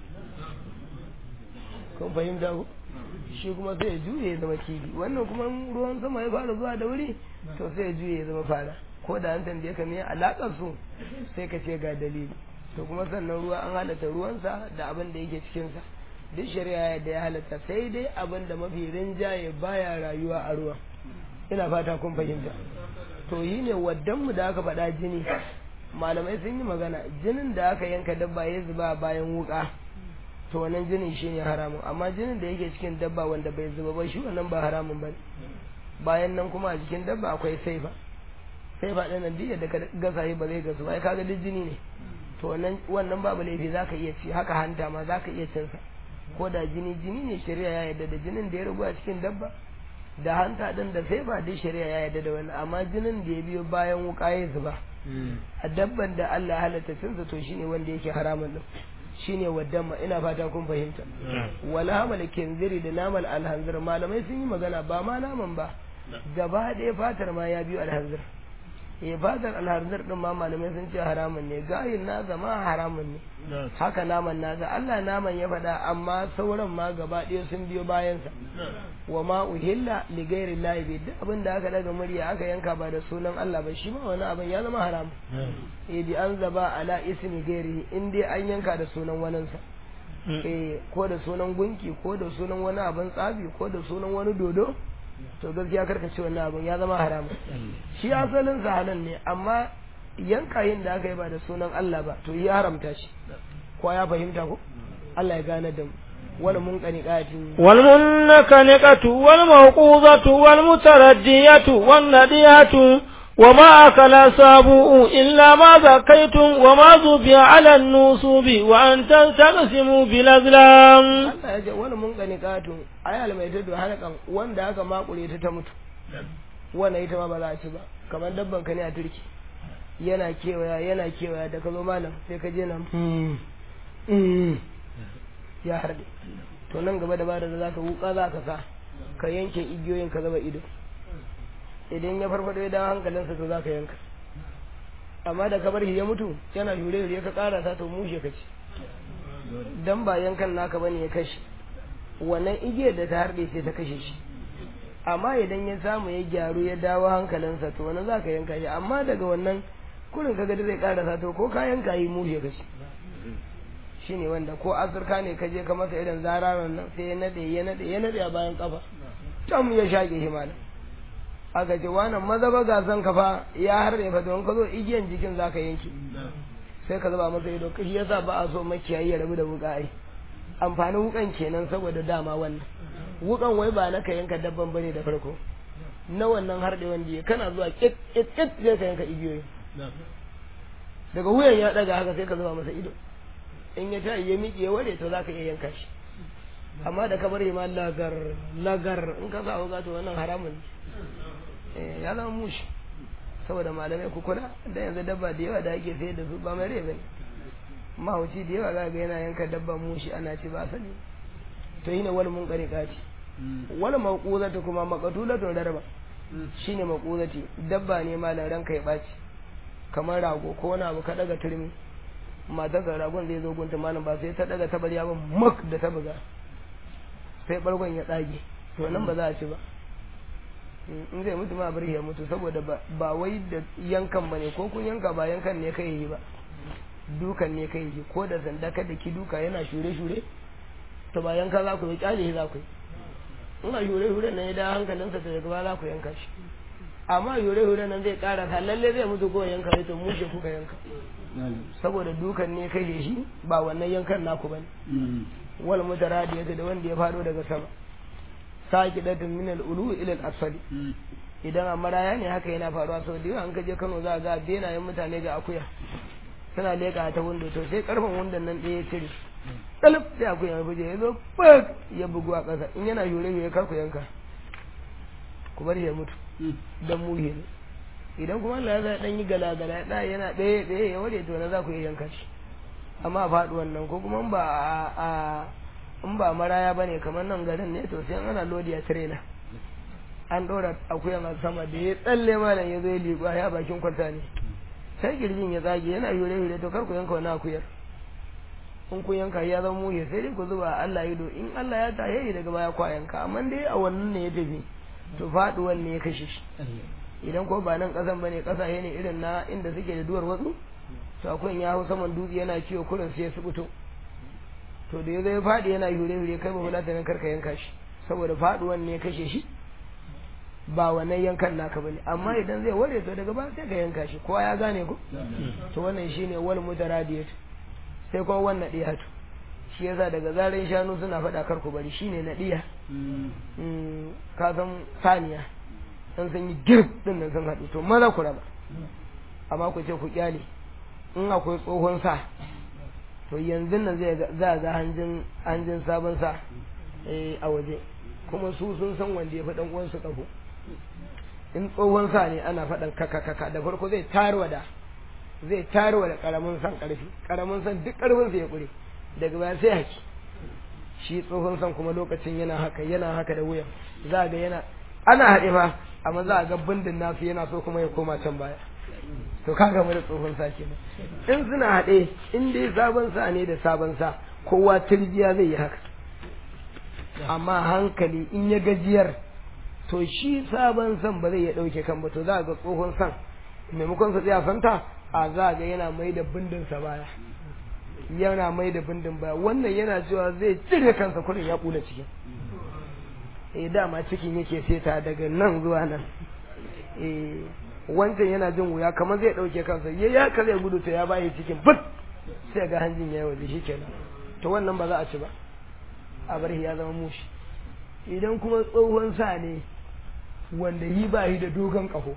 kun fahimta ku shi kuma sai ya juye ya zama kifi wannan kuma ruwan sama ya fara zuwa da wuri to sai ya juye ya zama fara ko da an tambaye ka me alakar su sai ka ce ga dalili to kuma sannan ruwa an halatta ruwansa da abin da yake cikinsa duk shari'a da ya halatta sai dai abin da mafi rinjaye baya rayuwa a ruwa ina fata kun fahimta to yi ne waddan mu da aka faɗa jini malamai sun yi magana jinin da aka yanka dabba ya zuba bayan wuka to wannan jinin shine haramun amma jinin da yake cikin dabba wanda bai zuba ba shi wannan ba haramun bane bayan nan kuma a jikin dabba akwai saifa saifa ɗin nan duk da ka gasa ba zai gasu ba kaga duk jini ne to wannan wannan babu laifi zaka iya ci haka hanta ma zaka iya cin sa ko da jini jini ne shari'a ya yarda da jinin da ya rabu a cikin dabba da hanta din da sai ba dai shari'a ya yarda da wannan amma jinin da ya biyo bayan wuka ya zuba a dabban da Allah ya halatta cinsa to shine wanda yake haramun din shine waddamma ina fata kun fahimta wala hamal kinziri da namal alhanzir malamai sun yi magana ba ma naman ba gaba ɗaya fatar ma ya biyo alhanzir eh fatar alharzar din ma malamai sun ce haramun ne gayin nasa ma haramun ne haka naman nasa Allah naman ya faɗa amma sauran ma gaba ɗaya sun biyo bayansa wa ma uhilla li ghairi llahi bi duk abin da aka daga murya aka yanka ba da sunan Allah ba shi ma wani abin ya zama haram eh bi an zaba ala ismi ghairi in dai an yanka da sunan waninsa eh ko da sunan gunki ko da sunan wani abin tsabi ko da sunan wani dodo to gaskiya karka ce wannan abin ya zama haramun shi asalin sa halal ne amma yanka yin da aka yi ba da sunan Allah ba to ya haramta shi ko ya fahimta ko Allah ya gane da mu wal munqaniqati
wal munqaniqatu wal mawquzatu wal mutaraddiyatu wan nadiyatu وما أكل سابوء إلا ما ذكيتم وما ذبي على النصوب وأن تقسموا بالأزلام
Allah ya ce wani mun gani katu ayal mai tudu halakan wanda aka makure ta ta mutu wannan ita ma ba za a ci ba kamar dabban ka ne a turki yana kewaya yana kewaya da ka zo malam sai ka je nan ya harbe to nan gaba da ba da za ka wuka za ka sa ka yanke igiyoyin ka zaba ido idan ya farfado ya dawo hankalinsa to za ka yanka amma da kabar ya mutu yana shure shure ka kara ta to mushe ka ci dan ba yankan naka bane ya kashe wannan igiyar da ta harbe sai ta kashe shi amma idan ya samu ya gyaru ya dawo hankalinsa to wani za ka yanka shi amma daga wannan kurin kaga da zai kara to ko ka yanka yi mushe ka ci shine wanda ko azurka ne ka je ka masa irin zararan nan sai ya nade ya nade ya nade a bayan kafa tam ya shage shi malam aka ce wannan maza ba gasan ka fa ya harbe fa don ka zo igiyan jikin zaka yanke sai ka zuba masa ido kashi yasa ba a so makiyayi ya rabu da wuka ai amfanin wukan kenan saboda dama wannan wukan wai ba na ka yanka dabban bane da farko na wannan harde wanda ya kana zuwa kit kit kit sai ka yanka igiyoyi daga wuyan ya daga haka sai ka zuba masa ido in ya ta ya miƙe ya ware to zaka iya yanka shi amma da ka bari ma lagar lagar in ka sa wuka to wannan haramun ne ya zama mushi saboda malamai ku kula da yanzu dabba da yawa da ake sayar da su ba mai rai bane mahauci da yawa za ga yana yanka dabba mushi ana ci ba sani to yi ne wani mun kare kaci wani maƙuzata kuma maƙatulatun rarraba shine maƙuzati dabba ne malam ranka ya ɓaci kamar rago ko wani abu ka daga turmi matar ga ragon zai zo gunta malam ba sai ta daga tabarya ba mak da ta buga sai bargon ya tsage to nan ba za a ci ba in zai mutu ma bari ya mutu saboda ba wai da yankan ba ne ko kun yanka ba yankan ne kai yi ba dukan ne kai yi ko da sanda kada ki duka yana shure shure to ba yanka za ku yi kyale za ku yi in a shure shure nan ya da hankalinsa ta daga za ku yanka shi amma shure shure nan zai kara ta lalle zai mutu ko yanka to mushe kuka yanka saboda dukan ne kai shi ba wannan yankan naku bane wal mutaradiyata da wanda ya fado daga sama saqidatun min al-ulu ila al-asfali idan a maraya ne haka yana faruwa sau da yawa an kaje Kano za ga benayen mutane ga akuya suna leka ta windo to sai karfin windon nan ɗaya ya cire kalif sai akuya ya buje ya zo bak ya bugu a ƙasa in yana yure yure kar ku yanka ku bar ya mutu dan muhe ne idan kuma Allah ya sa dan yi gala gala da yana ɗaya ɗaya ya ware to na za ku iya yanka shi amma faɗuwan nan ko kuma ba a in ba maraya bane kamar nan garin ne to sai ana lodi a trailer an ɗora akuyan a sama da ya tsalle malam ya zo ya liƙa ya bakin kwanta ne sai girjin ya tsage yana yure yure to kar ku yanka wani akuyar in ku yanka ya zama muhe sai dai ku zuba Allah ido in Allah ya tahe daga baya kwa yanka amma dai a wannan ne ya tafi to faɗuwan ne ya kashe shi idan ko ba nan ƙasan bane ƙasashe ne irin na inda suke da duwar watsu to akwai ya hau saman dutse yana ciwo kurin sai ya subuto to da ya zai faɗi yana hure hure kai ba fulata nan karka yanka shi saboda faɗuwan ne ya kashe shi ba wannan yankan naka bane amma idan zai ware to daga ba sai ka yanka shi kowa ya gane ko to wannan shine wal mutaradiyatu sai kuma wannan diyatu shi yasa daga zaran shanu suna faɗa kar ku bari shine na diya ka san saniya dan sun yi girb din nan sun haɗu to maza ku raba amma ku ce ku kyale in akwai tsohon sa to yanzu nan zai za ga hanjin hanjin sabon sa a waje kuma su sun san wanda ya fi dan uwansu kafo in tsohon sa ne ana faɗan kaka kaka da farko zai tarwa da zai tarwa da karamin san karfi karamin san duk karfin sa ya kure daga baya sai haki shi tsohon san kuma lokacin yana haka yana haka da wuyan za ga yana ana haɗe fa amma za a ga bindin nasu yana so kuma ya koma can baya to ka gama da tsohon sa kenan in suna haɗe in dai sabon sa ne da sabon sa kowa tirjiya zai yi haka amma hankali in ya gajiyar to shi sabon san ba zai ya ɗauke kan ba to za ga tsohon san maimakon sa tsaya santa a za ga yana mai da bindin sa baya yana mai da bindin baya wannan yana cewa zai cire kansa kurin ya kula cikin eh dama cikin yake seta daga nan zuwa nan eh wancan yana jin wuya kamar zai dauke kansa ya ya ka zai gudu ta ya bayi cikin but sai ga hanjin ya waje shi kenan to wannan ba za a ci ba a bar ya zama mushi idan kuma tsohon sa ne wanda yi ba yi da dogon kaho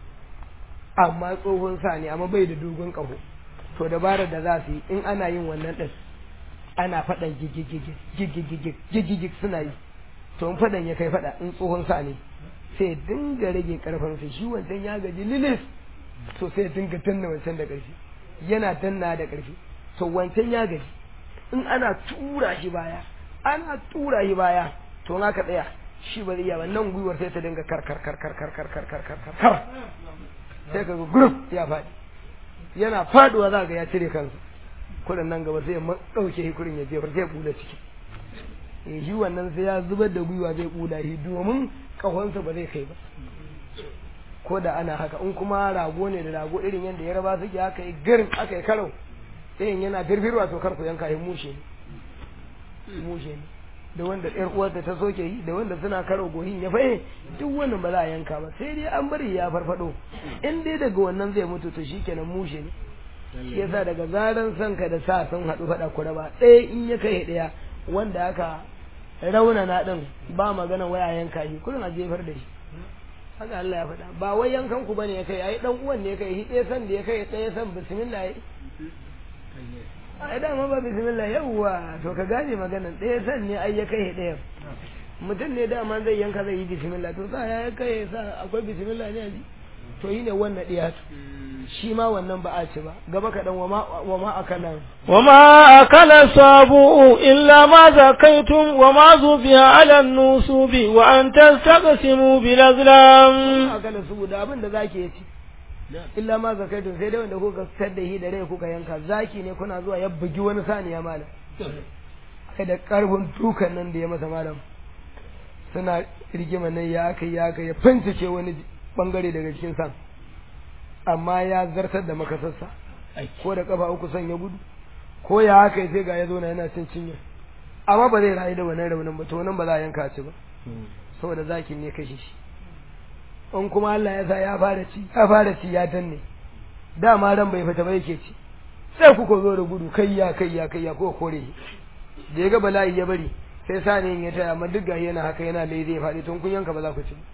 amma tsohon sa ne amma bai da dogon kaho to dabarar da za su yi in ana yin wannan din ana faɗan gigigigig suna yi to in faɗan ya kai faɗa in tsohon sa ne sai dinga rage karfansa shi wancan ya gaji lilis to sai dinga danna wancan da ƙarfi yana danna da ƙarfi to wancan ya gaji in ana tura shi baya ana tura shi baya to in aka tsaya shi ba zai iya ba nan gwiwar sai ta dinga kar kar kar kar kar kar kar kar kar kar kar sai ka ga group ya faɗi yana faduwa za ga ya cire kansa kurin nan gaba sai ya ɗauke shi kurin ya jefar sai ya bula ciki eh shi wannan sai ya zubar da gwiwa zai bula shi domin kahonsa ba zai kai ba ko da ana haka in kuma rago ne da rago irin yadda ya raba suke aka yi garin aka yi karau irin yana firfirwa to karku yanka yi mushe ne mushe ne da wanda ɗayar uwarta ta soke yi da wanda suna karo gohin ya fahe duk wannan ba za a yanka ba sai dai an bari ya farfado in dai daga wannan zai mutu to shikenan mushe ne shi yasa daga zaran sanka da sa sun haɗu faɗa kura ba ɗaya in ya kai ɗaya wanda aka raunana ɗin ba magana waya yanka shi kullum a jefar da shi haka Allah ya faɗa ba wai yankan ku bane ya kai ai dan uwan ne ya kai shi ɗaya san da ya kai ɗaya san bismillah ai ai dama ba bismillah yawwa to ka gane maganan ɗaya san ne ai ya kai ɗaya mutum ne dama zai yanka zai yi bismillah to sa ya kai sa akwai bismillah ne a ji to yi ne wannan ɗaya shi ma wannan ba a ci ba gaba kaɗan wa ma akala
wa ma akala sabu illa ma zakaitum wa ma zubiya ala nusubi wa an tastaqsimu bil azlam
akala su da abin da zaki ya ci illa ma zakaitum sai dai wanda kuka fitar da shi da rai kuka yanka zaki ne kuna zuwa ya bugi wani saniya malam kai da karfin dukan nan da ya masa malam suna rigima nan ya aka ya aka ya fincike wani bangare daga cikin san amma ya zartar da makasarsa ko da kafa uku son ya gudu ko ya haka sai ga ya zo na yana cin cinya amma ba zai rayu da wannan raunin ba to nan ba za a yanka ci ba saboda zakin ne kashe shi in kuma Allah ya sa ya fara ci ya fara ci ya danne dama ran bai fita ba yake ci sai kuka zo da gudu kai ya kai ya kai ya ko kore da ya ga bala'i ya bari sai sani ya taya amma duk gashi yana haka yana lai zai faɗi tun kun yanka ba za ku ci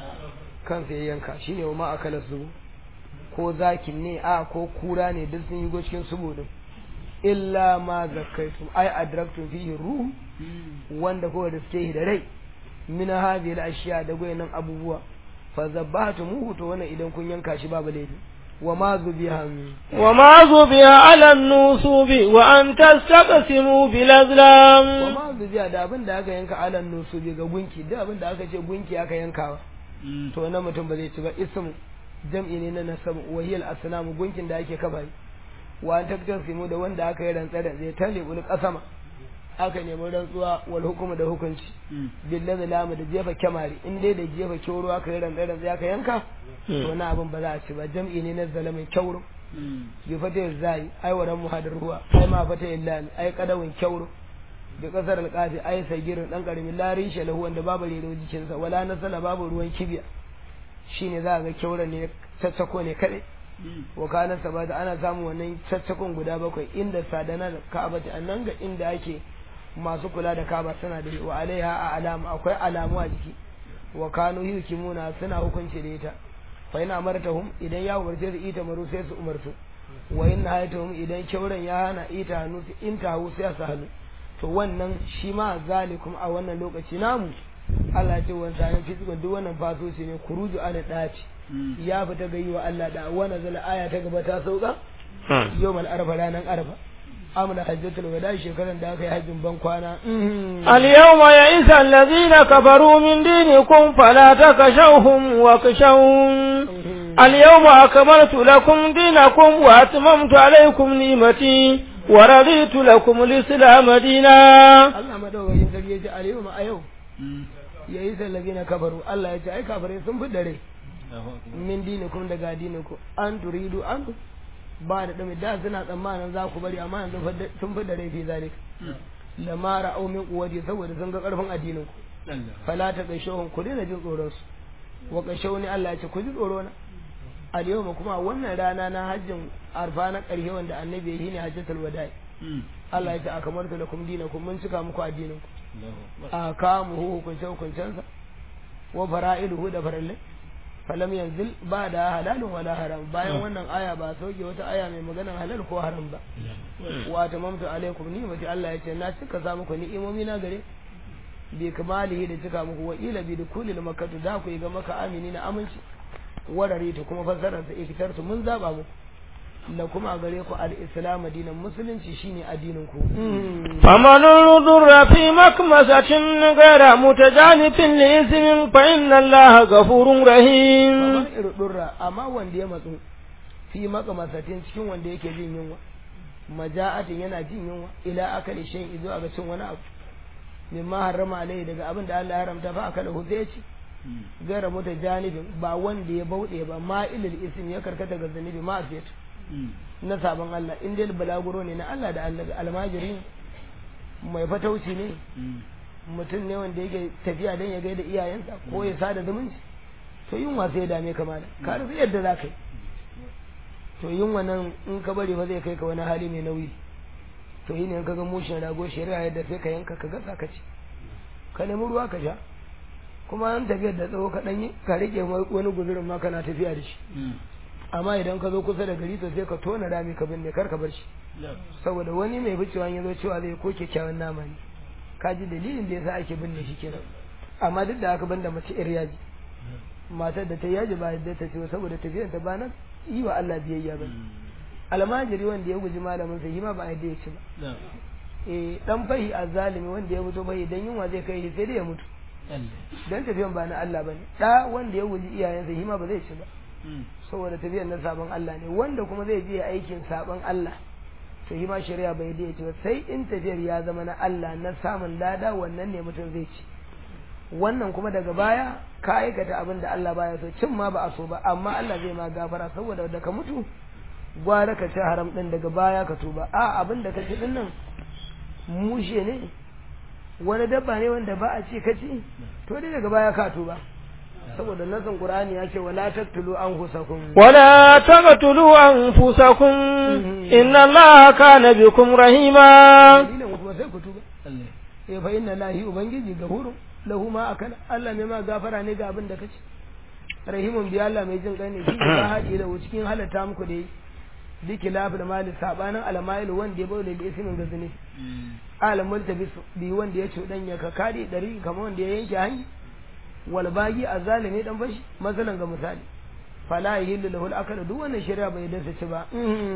kansa ya yanka shine wa ma akala su ko zakin ne a ko kura ne duk sun yi go cikin subu din illa ma zakaitum ai adraktum fihi ruh wanda ko da suke da rai min hadhihi al-ashya da goyen abubuwa fa zabbahtum to wannan idan kun yanka shi babu laifi wa ma zubiha
wa ma zubiha ala nusubi wa an tastaqsimu bil azlam
wa ma zubiha da abin da aka yanka ala nusubi ga gunki da abin da aka ce gunki aka yankawa to na mutum ba zai ci ba ismu jam'i ne na nasab wa hiya al-asnam gunkin da ake kabari wa an taktasimu da wanda aka yi rantsa da zai tale ul qasama aka nemi rantsuwa wal hukumu da hukunci billahi lamu da jefa kyamari in dai da jefa kyauro aka yi rantsa da aka yanka to na abin ba za a ci ba jam'i ne na zalamin kyauro bi fata zai ai waran muhadir ruwa ai ma fata illani ai kadawin kyauro bi kasar alqafi ai sagirin dan karamin larin shalahu wanda babu rero jikinsa wala nasala babu ruwan kibiya shine za ga kyauran ne caccako ne kadai wa kana sabata ana samun wannan caccakon guda bakwai inda sadana da ka'aba ta nan ga inda ake masu kula da ka'aba suna da wa alaiha a alama akwai alamu a jiki wa kanu yukimuna suna hukunci da ita fa ina amartahum idan ya umarce su ita maru sai su umartu wa in hayatuhum idan kyauran ya hana ita hannu su in tahu sai su hannu to wannan shi ma zalikum a wannan lokaci namu Allah ce wani sanin fisikon duk wannan fasoci ne kuruju ana ɗaci ya fita ga yi wa Allah da wani zala aya ta gaba ta sauka yau mal arfa ranar arfa amna hajjatul wada shekaran da aka yi hajjin ban kwana
al yawma ya'isa allazina kafaru min dinikum fala takashawhum wa kashawun اليوم أكملت لكم دينكم وأتممت عليكم نعمتي ورضيت لكم الإسلام دينا
Allah madaukakin sarki ya ce a yau ma a yau ya yi sallabi na kafaru Allah ya ce ai kafarai sun fi dare min dinikum daga addininku an turidu an ba da dumi da suna tsammanin za ku bari amma yanzu fa- sun fi dare fi zalik lamara au min quwwati saboda sun ga karfin addininku fala ta gaishahun ku daina jin tsoron su wa gaishahuni Allah ya ce ku ji tsoro na al yawma kuma wannan rana na hajjin arfa na ƙarshe wanda annabi ya yi ne hajjatul wada'i Allah ya ce akamartu lakum dinakum mun cika muku addinin ku a kamu hukunce hukuncensa wa fara'iluhu da farallai falam yanzil ba da halalun wala haram bayan wannan aya ba sauke wata aya mai maganar halal ko haram ba wa tamamtu alaikum ni'mati Allah ya ce na cika sa muku ni'imomi na gare bi kamalihi da cika muku wa ila bi dukulil makkatu da ku yi ga maka amini na aminci warare ta kuma fassarar sa ikitartu mun zaba muku da kuma a gare ku al-islam dinan musulunci shine addinin ku
فمن اضطر في مكمسة غير متجانف لإثم فإن الله غفور رحيم
kamar irdurra amma wanda ya matsu fi makamasatin cikin wanda yake jin yunwa maja'atin yana jin yunwa ila akali shan izo ga cin wani abu mimma harrama alai daga abin da Allah ya haramta fa akala hu sai ci gaira mota janibin ba wanda ya bauɗe ba ma ilil ism ya karkata ga zanibi ma afiyat na sabon Allah in dai balaguro ne na Allah da Allah almajiri ne mai fatauci ne mutum ne wanda yake tafiya don ya gaida iyayensa ko ya sada zumunci to yunwa sai ya dame ka mana ka rasa yadda za ka yi to yunwa nan in ka bari fa zai kai ka wani hali mai nauyi to yi ne in ka ga mushin rago shari'a yadda sai ka yanka ka gasa ka ci ka nemi ruwa ka sha kuma an tafiyar da tsawo ka ɗanyi ka rike wani guzurin ma kana tafiya da shi amma idan ka zo kusa da gari to sai ka tona rami ka binne kar ka bar shi saboda wani mai ficewa ya zo cewa zai ko kyakkyawan nama ne ka ji dalilin da yasa ake binne shi kenan amma duk da aka banda mace ir yaji matar da ta yaji ba da ta ce saboda tafiyar ta ba nan yi wa Allah biyayya ba almajiri wanda ya guji malamin sa ma ba a yadda ya ci ba eh dan fahi azzalimi wanda ya fito fahi dan yunwa zai kai shi sai dai ya mutu dan tafiyan ba na Allah bane da wanda ya guji iyayensa hima ba zai ci ba saboda tafiyan na sabon Allah ne wanda kuma zai je aikin sabon Allah to hima shari'a bai da ci ba sai in tafiyar ya zama na Allah na samun lada wannan ne mutum zai ci wannan kuma daga baya ka aikata abin da Allah baya so cin ma ba a so ba amma Allah zai ma gafara saboda da ka mutu gwara ka ci haram din daga baya ka tuba a abin da ka ci din nan mushe ne wani dabba ne wanda ba a ci ka ci to dai daga baya ka tuba saboda nasan qur'ani ya ce wala taqtulu anfusakum
ولا تقتلوا أنفسكم إن الله كان بكم رحيما
dalilin kuma sai ku tuba eh fa inna lahi ubangiji gafurun lahu ma akala Allah mai ma gafara ne ga abin da kace rahimun bi Allah mai jin kai ne shi ba haɗi da cikin halatta muku da yi diki lafi da mali sabanin almail wanda ya baule da ismin gazini alam multabis bi wanda ya cuɗanya ka kadi dari kamar wanda ya yanke hanyar wal bagi azalimi dan bashi masalan ga misali fala yahillu lahu al-akal duk wannan shari'a bai dace ci ba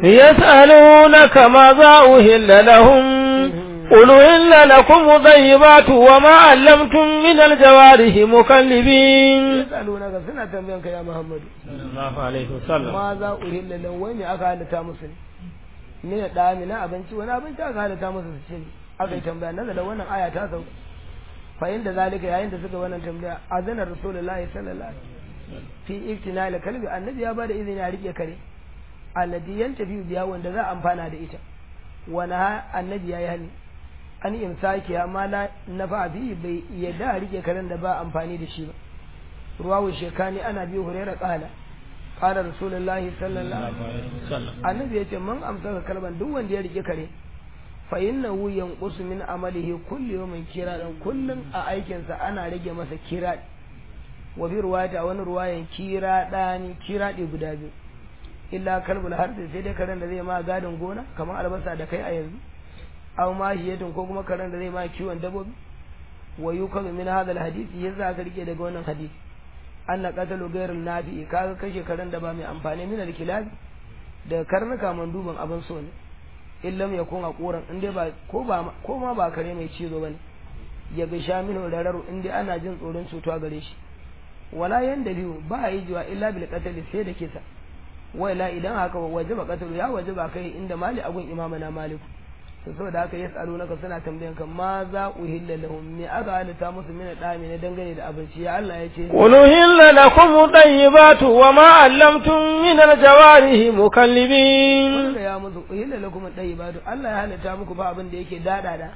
يسألونك ماذا أهل لهم قل إلا لكم طيبات وما علمتم من الجوارح مكلبين
yasalunaka suna tambayan ka ya Muhammadu
الله عليه وسلم
ma za uhilla lahu wai me aka halatta musu ne ne da na abinci wani abinci aka halatta musu su ci aka yi tambaya nan da wannan aya ta sauka fa inda zalika yayin da suka wannan tambaya azana rasulullahi sallallahu alaihi wasallam fi iktinal kalbi annabi ya bada izini a rike kare alladhi yantafi biya wanda za a amfana da ita wani annabi ya yi hani an imsaki amma la nafa bi bai yadda a rike karen da ba amfani da shi ba ruwawu shekani ana biyu hurera kala qala rasulullahi sallallahu alaihi wasallam annabi yace man amsaka kalban duk wanda ya rike kare fa innahu yanqusu min amalihi kulli yawmin kiradan kullun a aikin sa ana rage masa kirad wa bi ruwayata wani ruwayan kiradani kiradi guda biyu illa kalbul harbi sai dai karen da zai ma gadin gona kamar albasa da kai a yanzu aw mahiyatun ko kuma karen da zai ma kiwon dabbobi wa yukazu min hadha alhadisi yasa aka rike daga wannan hadisi anna qatalu ghayrul nafi kaga kashe karen da ba mai amfani min alkilabi da karnuka manduban abin so ne illam yakun aquran in dai ba ko ba ko ma ba kare mai cizo bane ya ga shaminu rararu in dai ana jin tsoron cutuwa gare shi wala yanda biyu ba yi jiwa illa bil qatl sai da kisa wai la idan haka wajaba qatl ya wajaba kai inda mali agun imamana malik to saboda haka yas'alunaka suna tambayan kan ma za uhilla lahum me aka halitta musu min dami ne dangane da abinci ya Allah ya ce
قل أهل لكم الطيبات وما علمتم من الجوارح مكلبين
wanda ya musu uhilla lakum at-tayyibatu Allah ya halitta muku ba abin da yake dadada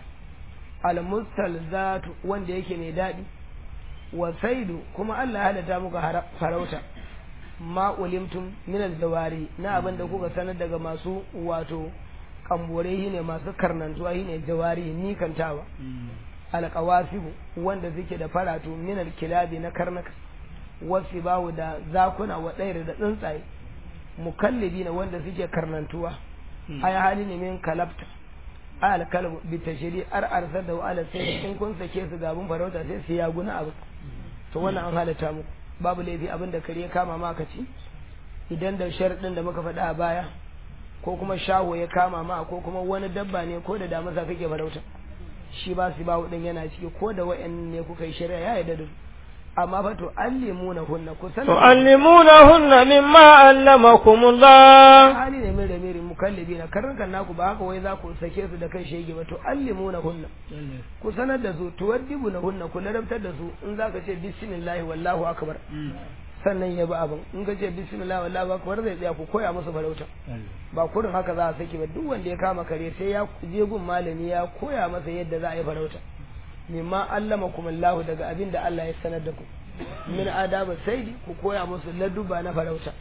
al-mustalzatu wanda yake mai dadi wa saidu kuma Allah ya halitta muku hara- farauta ma ulimtum min al-jawari na abin da kuka sanar daga masu wato kambore ne masu karnantuwa shine jawari ni kantawa alqawasibu wanda suke da faratu min al-kilabi na karnaka wasu bawu da zakuna wa ɗaya da tsuntsaye mukallibi na wanda suke karnantuwa ay hali ne min kalabta al kalbu bi tashri ar arsal da ala sai in kun sake su gabun farauta sai su ya guna abu to wannan an halatta muku babu laifi abin da kare ya kama ma ka ci idan da sharadin da muka faɗa a baya ko kuma shaho ya kama ma ko kuma wani dabba ne ko da damasa kake farauta shi ba su bawo din yana ciki ko da wa'annan ne kuka yi shari'a ya yarda da su amma fa to allimuna hunna ku sanar
تعلمونهن مما علمكم الله
hali ne mai ramirin mukallabi na karnukan naku ba haka wai za ku sake su da kan shege ba to allimuna hunna ku sanar da su tuwaddibu na hunna ku larabtar da su in za ka ce bismillahi wallahu akbar sannan ya bi abin in ka ce bismillahi wallahu akbar zai tsaya ku koya musu farauta ba kurin haka za a saki ba duk wanda ya kama kare sai ya je gun malami ya koya masa yadda za a yi farauta mimma allamakum Allah daga abin da Allah ya sanar da ku min adaba saidi ku koya musu laduba na farauta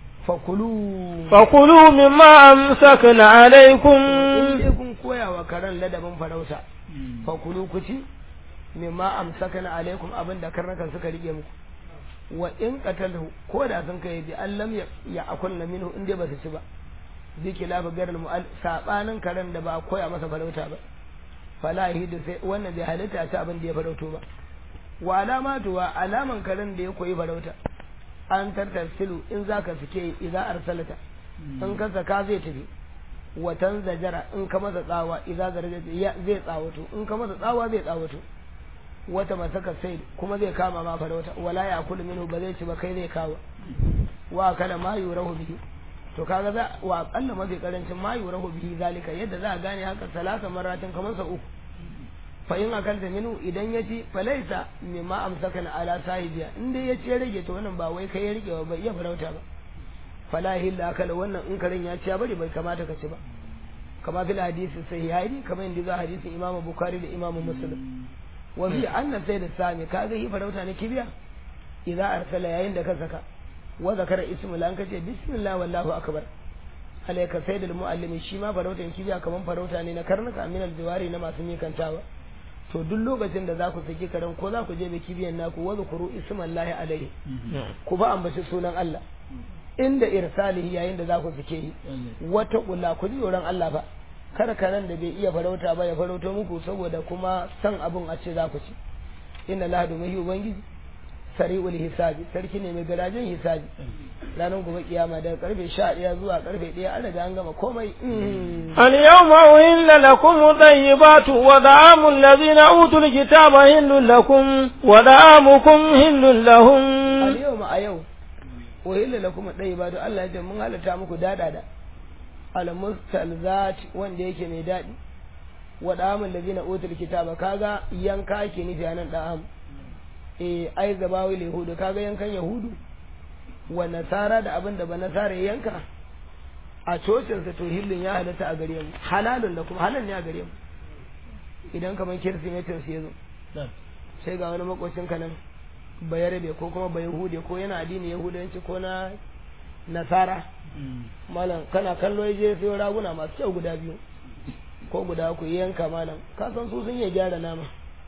fakulu
فكلوا مما أمسكن عليكم
in dai kun koya wa karen ladabin farauta fakulu ku ci mimma amsakana alaikum abin da karnakan suka rike muku wa in qatalahu ko da sun kai bi allam ya ya akulna minhu in dai ba su ci ba bi kilafa garin mu sabanin karen da ba a koya masa farauta ba fala hidu sai wannan bai halitta ta abin da ya farauto ba wa alamatu wa alaman karen da ya koyi farauta an tartasilu in zaka fike idza arsalata in ka saka zai tafi watan zajara in ka masa tsawa idza zaraja zai tsawato in ka masa tsawa zai tsawato wata masaka sai kuma zai kama ma farauta wala ya kulu minhu ba zai ci ba kai zai kawo wa kana ma yurahu bihi to kaga za wa akalla mafi karancin ma yurahu bihi zalika yadda za a gane haka salasa maratin kamar sa uku fa in akalta minhu idan ya ci falaisa mimma amsakana ala sahibiya in dai ya ci ya rage to wannan ba wai kai ya rike ba bai iya farauta ba fala hilla akala wannan in karen ya ci ya bari bai kamata ka ci ba kama fil hadisi sahihaini kamar inda za hadisin imamu bukhari da imamu muslim wa fi anna sai da sami kaga yi farauta ne kibiya idza arsala yayin da ka saka wa zakara ismu lan kace bismillah wallahu akbar alayka sayyidul muallimi shi ma farautan kibiya kaman farauta ne na karnuka min aljiwari na masu mikantawa to duk lokacin da za ku saki karen ko za ku je da kibiyan naku wa zukuru ismallahi alaihi ku ba ambaci sunan Allah inda irsalihi yayin da za ku sake yi wata kula ku ji tsoron Allah fa kar karen da bai iya farauta ba ya farauto muku saboda kuma san abun a ce za ku ci inna la hadu mahi ubangiji sari'ul hisabi sarki ne mai garajen hisabi ranar gobe kiyama daga karfe 11 zuwa karfe 1 an riga an gama komai
اليوم أهل لكم الطيبات ودعام الذين أوتوا الكتاب هل لكم ودعامكم هل لهم
al-yau ma a yau wahilla lakum at-tayyibatu Allah ya ce mun halatta muku dadada al-mustalzat wanda yake mai dadi wa da'amul ladina utul kitaba kaga yanka ake nufi anan da'am eh ai gabawi yahudu kaga yankan yahudu wa nasara da abin da ba nasara ya yanka a cocin sa to hillin ya halatta a gare mu halalun da kuma halal ne a gare mu idan kamar kirsimetin su yazo sai ga wani makocin ka nan bayarabe ko kuma bayahude ko yana addini yahudanci ko na nasara malam kana kallo ya je sai raguna masu kyau guda biyu ko guda ku yanka malam ka san su sun iya gyara nama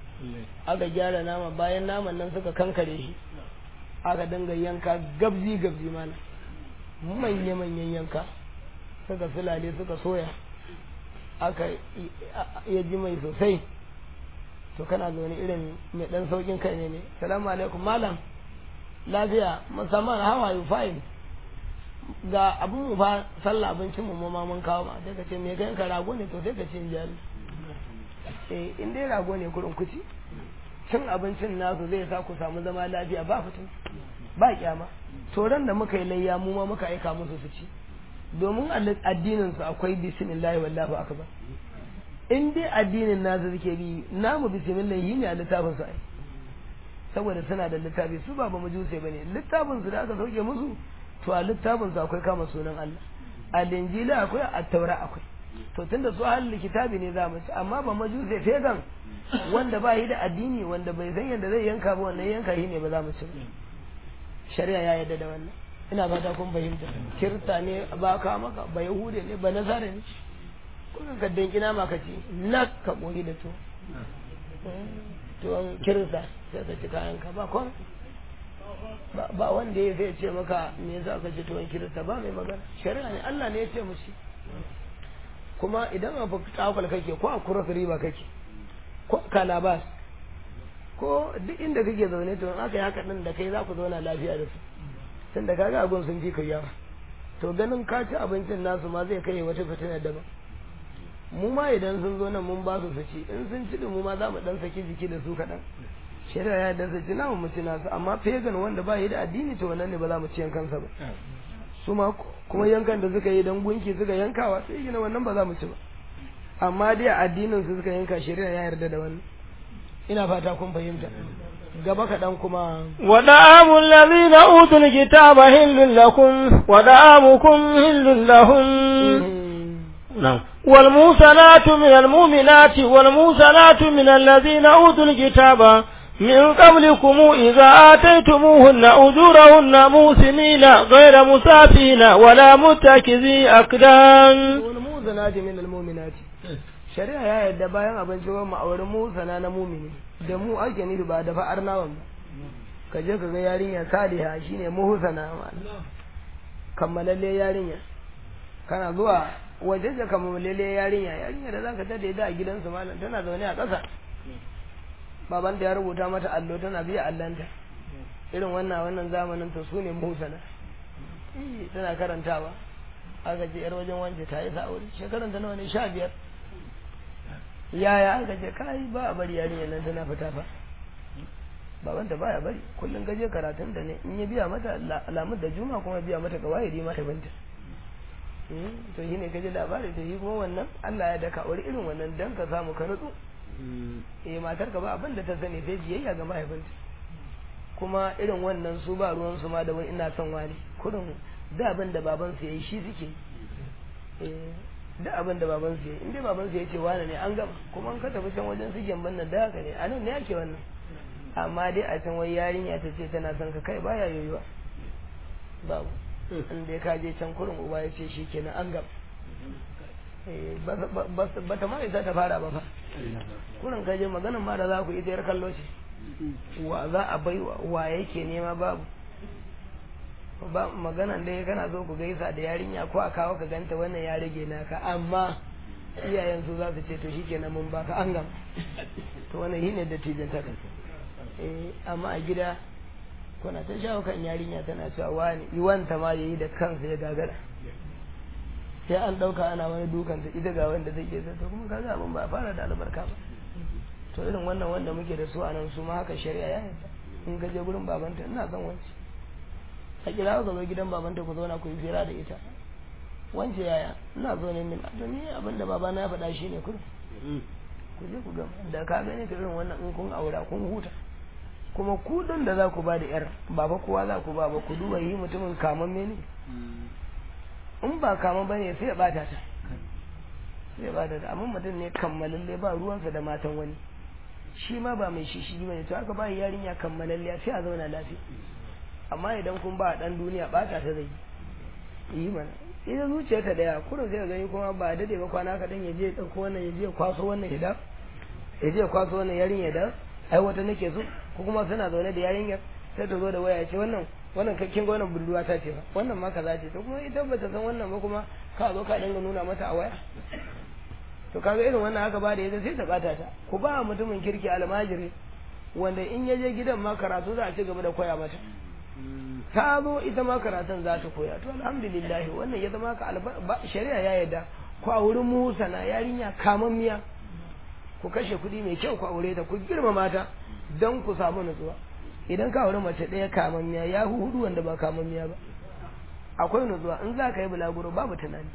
aka gyara nama bayan naman nan suka kankare shi aka dinga yanka gabzi gabzi malam manya manyan yanka suka sulale suka soya aka ya ji mai sosai to kana da wani irin mai dan saukin kai ne ne salamu alaikum malam lafiya musamman how are you fine ga abun mu fa sallah abincin mu ma mun kawo ma sai ka ce me kai ka rago ne to sai ka ce jari eh in dai rago ne kurin kuci cin abincin nasu zai sa ku samu zama lafiya ba fitin ba kyama to ran da muka yi layya mu ma muka aika musu su ci domin addinin su akwai bismillahi wallahu akbar in dai addinin nasu suke bi namu bismillah yi ne a littafin su ai saboda suna da littafi su ba ba majusai bane littafin su da aka sauke musu to a littafin su akwai kama sunan Allah a linjila akwai a taura akwai to tunda su halin kitabi ne za mu ci amma ba majusai fegan wanda ba yi da addini wanda bai san yadda zai yanka ba wannan yanka shi ne ba za mu ci ba shari'a ya yarda da wannan ina fata kun fahimta kirta ne ba ka maka ba yahude ne ba nazara ne kuma ka danki nama ka ci na ka koyi da to tuwon kirta sai ka ci kayan ka ba kon ba wanda ya zai ce maka me yasa ka ci tuwon kirta ba mai magana shari'a ne Allah ne ya ce mushi kuma idan a takwal kake ko a kuras riba kake ko kalabas ko duk inda kake zaune to in aka yi haka din da kai za ku zauna lafiya da su tun da kaga abun sun fi kai yawa to ganin ka ci abincin nasu ma zai kai wata fitina daban mu ma idan sun zo nan mun ba su su ci in sun ci din mu ma za mu dan saki jiki da su kaɗan shari'a ya dan su ci namu mu ci nasu amma pagan wanda ba yi da addini to wannan ne ba za mu ci yankansa ba su ma kuma yankan da suka yi dan gunki suka yankawa sai gina wannan ba za mu ci ba amma dai addinin su suka yanka shari'a ya yarda da wannan ina fata kun fahimta gaba kaɗan kuma
ودعام الذين أوتوا الكتاب هل لكم ودعامكم هل لهم نعم والموسنات من المؤمنات والموسنات من الذين أوتوا الكتاب من قبلكم إذا آتيتموهن أجورهن موسمين غير مسافين ولا متكذي أقدام
والموسنات من المؤمنات shari'a ya yarda bayan abinci wa ma'auri musana na mumini da mu ake nufi ba da fa'ar nawan ba ka je ka ga yarinya saliha shine muhsana kammalalle yarinya kana zuwa waje da kammalalle yarinya yarinya da zaka tada da a gidansu malam tana zaune a ƙasa baban da ya rubuta mata allo tana biya allanta irin wannan wannan zamanin to sune muhsana tana karantawa aka ce yar wajen wance ta yi sa'uri shekaran ta nawa ne sha biyar yaya aka ce kai ba a bari yarinya nan tana fita fa babanta baya bari kullum gaje karatun da ne in ya biya mata alamun da juma kuma biya mata ga waye mata binta to shi ne kaje labari to yi kuma wannan Allah ya daka wani irin wannan dan ka samu ka nutsu eh matar ka ba abin da ta sani sai biyayya ga mahaifinta kuma irin wannan su ba ruwan su ma da wani ina son wani kurin da abin da baban su yayi shi suke eh da abin da baban su yayi in dai baban su ya ce wani ne an gama kuma an ka tafi can wajen su gemban nan da haka ne anan ne ake wannan amma dai a can wai yarinya ta ce tana son ka kai baya yoyuwa babu in dai ka je can kurin uba ya ce shi kenan an gaba ba ta ma isa ta fara ba fa kurin ka je maganan ma da za ku ita yar kallo ce wa za a bai wa yake nema babu ba maganan dai kana so ku gaisa da yarinya ko a kawo ka ganta wannan ya rage naka amma iyayen su za su ce to shikenan mun baka an gama to wannan shine dattijan ta eh amma a gida kuna ta shawo kan yarinya tana cewa wani iwanta ma yayi da kansa ya gagara sai an dauka ana wani dukan ta ita ga wanda zai ke to kuma kaga abin ba fara da albarka ba to irin wannan wanda muke da su a nan su ma haka shari'a ya yarda in ka je gurin babanta ina son wance a kira ka zo gidan babanta ku zauna ku yi fira da ita wance yaya ina zo ne min to ni abin da babana ya faɗa shine kudu ku je ku gama da ka gane ta irin wannan in kun aura kun huta kuma kudin da za ku ba da yar ba ba kowa za ku ba ba ku duba yi mutumin kaman mene in ba kaman ba ne sai ya bata ta sai ya bata ta amma mutum ne kammalalle ba ruwansa da matan wani shi ma ba mai shi shi bane to aka ba yarinya kammalalle sai a zauna lafiya amma idan kun ba dan duniya bata ta zai yi mana ita zuciyarta daya kurin sai gani kuma ba dade ba kwana kaɗan ya je ya ɗauko wannan ya je ya kwaso wannan ya da ya je ya kwaso wannan yarinya da ai wata nake so ko kuma suna zaune da yarinyar sai ta zo da waya ce wannan wannan kin ga wannan budurwa ta ce ba wannan ma kaza ce to kuma ita ba ta san wannan ba kuma ka zo ka dinga nuna mata a waya to kaga irin wannan haka ba da ita sai ta bata ta ku ba mutumin kirki almajiri wanda in ya je gidan ma karatu za a ci gaba da koya mata ta zo ita ma karatun za ta koya to alhamdulillah wannan ya zama ka shari'a ya yarda ku a wurin musa na yarinya kamammiya ku kashe kuɗi mai kyau ku aure ta ku girmama ta don ku samu nutsuwa idan ka aure mace ɗaya kamammiya ya hu hudu wanda ba kamammiya ba akwai nutsuwa in za ka yi bulaguro babu tunani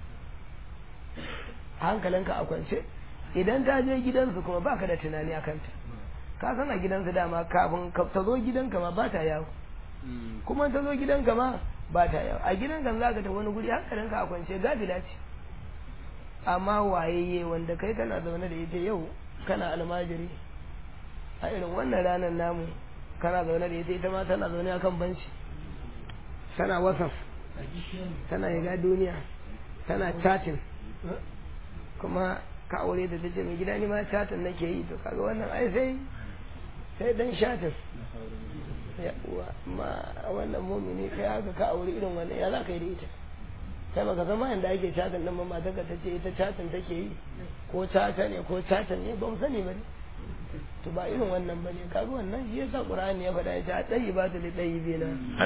hankalinka a kwance idan ta je gidansu kuma baka da tunani a kanta ka san a gidansu dama kafin ta zo gidanka ma ba ta yawo kuma ta zo gidanka ma ba ta yawo a gidanka za ka ta wani guri hankalinka a kwance gafila ce amma wayayye wanda kai kana zaune da ita yau kana almajiri a irin wannan ranar namu kana zaune da ita ita ma tana zaune akan banci tana wasaf tana yaga duniya tana chatin kuma ka aure da tace mai gida ni ma chatin nake yi to kaga wannan ai sai sai dan shatin ya uwa ma wannan mumini kai haka ka aure irin wannan ya za ka yi da ita kai baka zama yanda ake chatin din mamma ta tace ita chatin take yi ko chata ne ko chatin ne ba mu sani ba ne to ba irin wannan ba ne kaga wannan shi yasa qur'ani ya faɗa ya ce a ba ta li tayyibina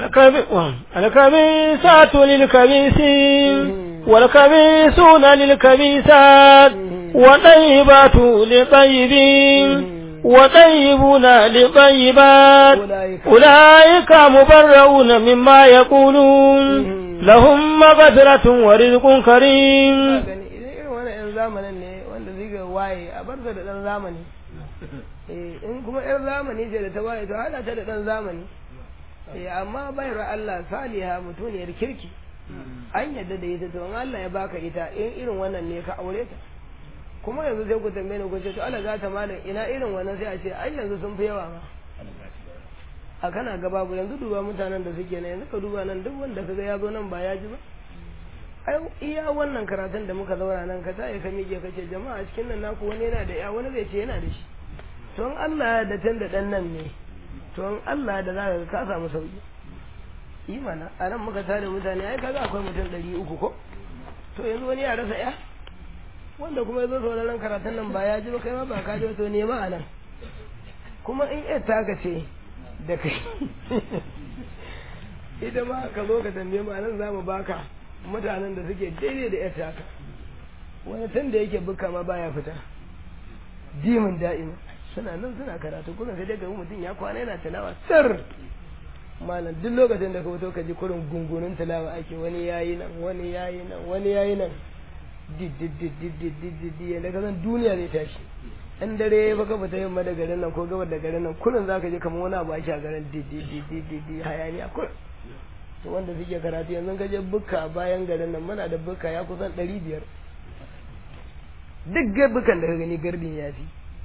الكبيسات للكبيسين والكبيسون للكبيسات والطيبات للطيبين وطيبون للطيبات أولئك مبرؤون مما يقولون لهم مغفرة ورزق كريم
zamanin ne wanda zai ga waye a bar da dan zamani in kuma yar zamani ce da ta waye to hana ta da dan zamani amma bayar Allah saliha mutuniyar kirki an yadda da ita to in Allah ya baka ita in irin wannan ne ka aure ta kuma yanzu sai ku tambaye ni ku ce to Allah za ta malam ina irin wannan sai a ce ai yanzu sun fi yawa ma a kana ga babu yanzu duba mutanen da suke nan yanzu ka duba nan duk wanda kaga ya zo nan ba ya ji ba ai iya wannan karatun da muka zauna nan ka sai ka mike ka ce jama'a cikin nan naku wani yana da ya wani zai ce yana da shi to in Allah da tun da dan nan ne to in Allah da zaka ka samu sauki yi mana a nan muka tare mutane ai kaga akwai mutum ɗari uku ko to yanzu wani ya rasa ya wanda kuma ya zo sauraron karatun nan ba ya ji ba kai ma ba ka ji to nema a nan kuma in yar taka ce da kai ita ma ka zo ka tambaye mu a nan za mu baka mutanen da suke daidai da yar taka wani tun da yake buka ma baya fita dimin da'ima suna nan suna karatu kuma sai daga mutum ya kwana yana tilawa sir malam duk lokacin da ka fito ka ji kurin gungunin tilawa ake wani yayi nan wani yayi nan wani yayi nan didididididididi yadda ka san duniya zai tashi in dare ya baka fita yamma da garin nan ko gabar da garin nan kurin za ka je kamar wani abu ake a garin didididididi hayaniya kurin to wanda suke karatu yanzu ka je bukka bayan garin nan muna da bukka ya kusan ɗari biyar duk bukan da ka gani gardin ya fi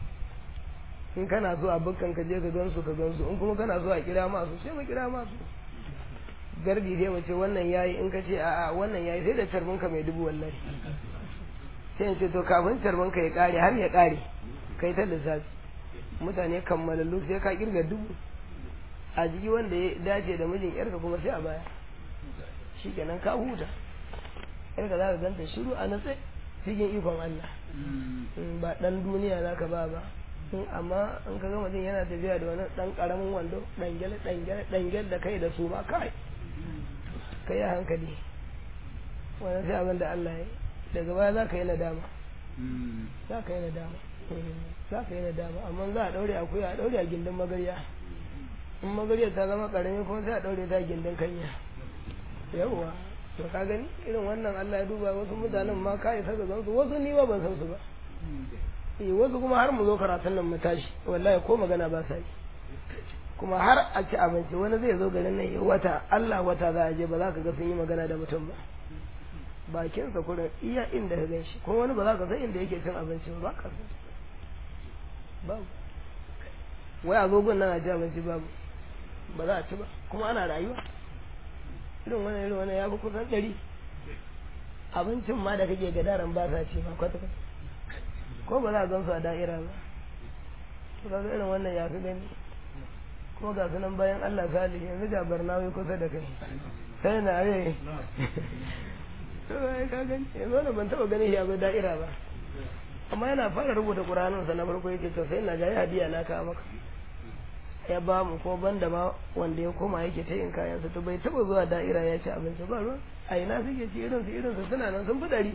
in kana so a bukkan ka je ka gansu ka gansu in kuma kana so a kira masu sai mu kira masu gardi sai mu ce wannan yayi in ka ce a'a wannan yayi sai da tarbin ka mai dubu wallahi sai in ce to kafin tarbin ka ya kare har ya kare kai ta lissafi mutane kammalallu sai ka kirga dubu a jiki wanda ya dace da mijin yarka kuma sai a baya shikenan ka huta yarka za ka ganta shiru a natse cikin ikon Allah ba dan duniya za ka ba ba amma in ka ga mutum yana tafiya da wani dan karamin wando dangel dangel dangel da kai da su ma kai kai a hankali wannan sai abin da Allah ya daga baya za ka yi nadama za ka yi nadama za ka yi nadama amma za a daure akuya a daure a gindin magarya in magarya ta zama karami kuma sai a daure ta gindin kanya yawwa to ka gani irin wannan Allah ya duba wasu mutanen ma ka isa ga zansu wasu ni ma ban san su ba eh wasu kuma har mu zo karatun nan mu tashi wallahi ko magana ba sa yi kuma har a ci abinci wani zai zo garin nan ya wata Allah wata za a je ba za ka ga sun yi magana da mutum ba bakinsa kurin iya inda ka gan shi kuma wani ba za ka san inda yake cin abinci ba ka san babu wai a zogon nan a ci abinci babu ba za a ci ba kuma ana rayuwa irin wannan irin wannan ya fi kusan ɗari abincin ma da kake gadaran ba sa ci ma kwata kwata ko ba za a gan su a da'ira ba to kaga irin wannan ya fi gani kuma ga sunan bayan Allah salih yanzu ga barnawi kusa da kai sai na are to ai ka gani yanzu wannan ban taba ganin shi a da'ira ba amma yana fara rubuta Qur'anin sa na farko yake to sai na ga hadiya na ka maka ya ba mu ko banda ma wanda ya koma yake ta yin kayan sa to bai taba zuwa da'ira ya ci abinci ba ruwan a ina suke ci irin su irin su suna nan sun fi dari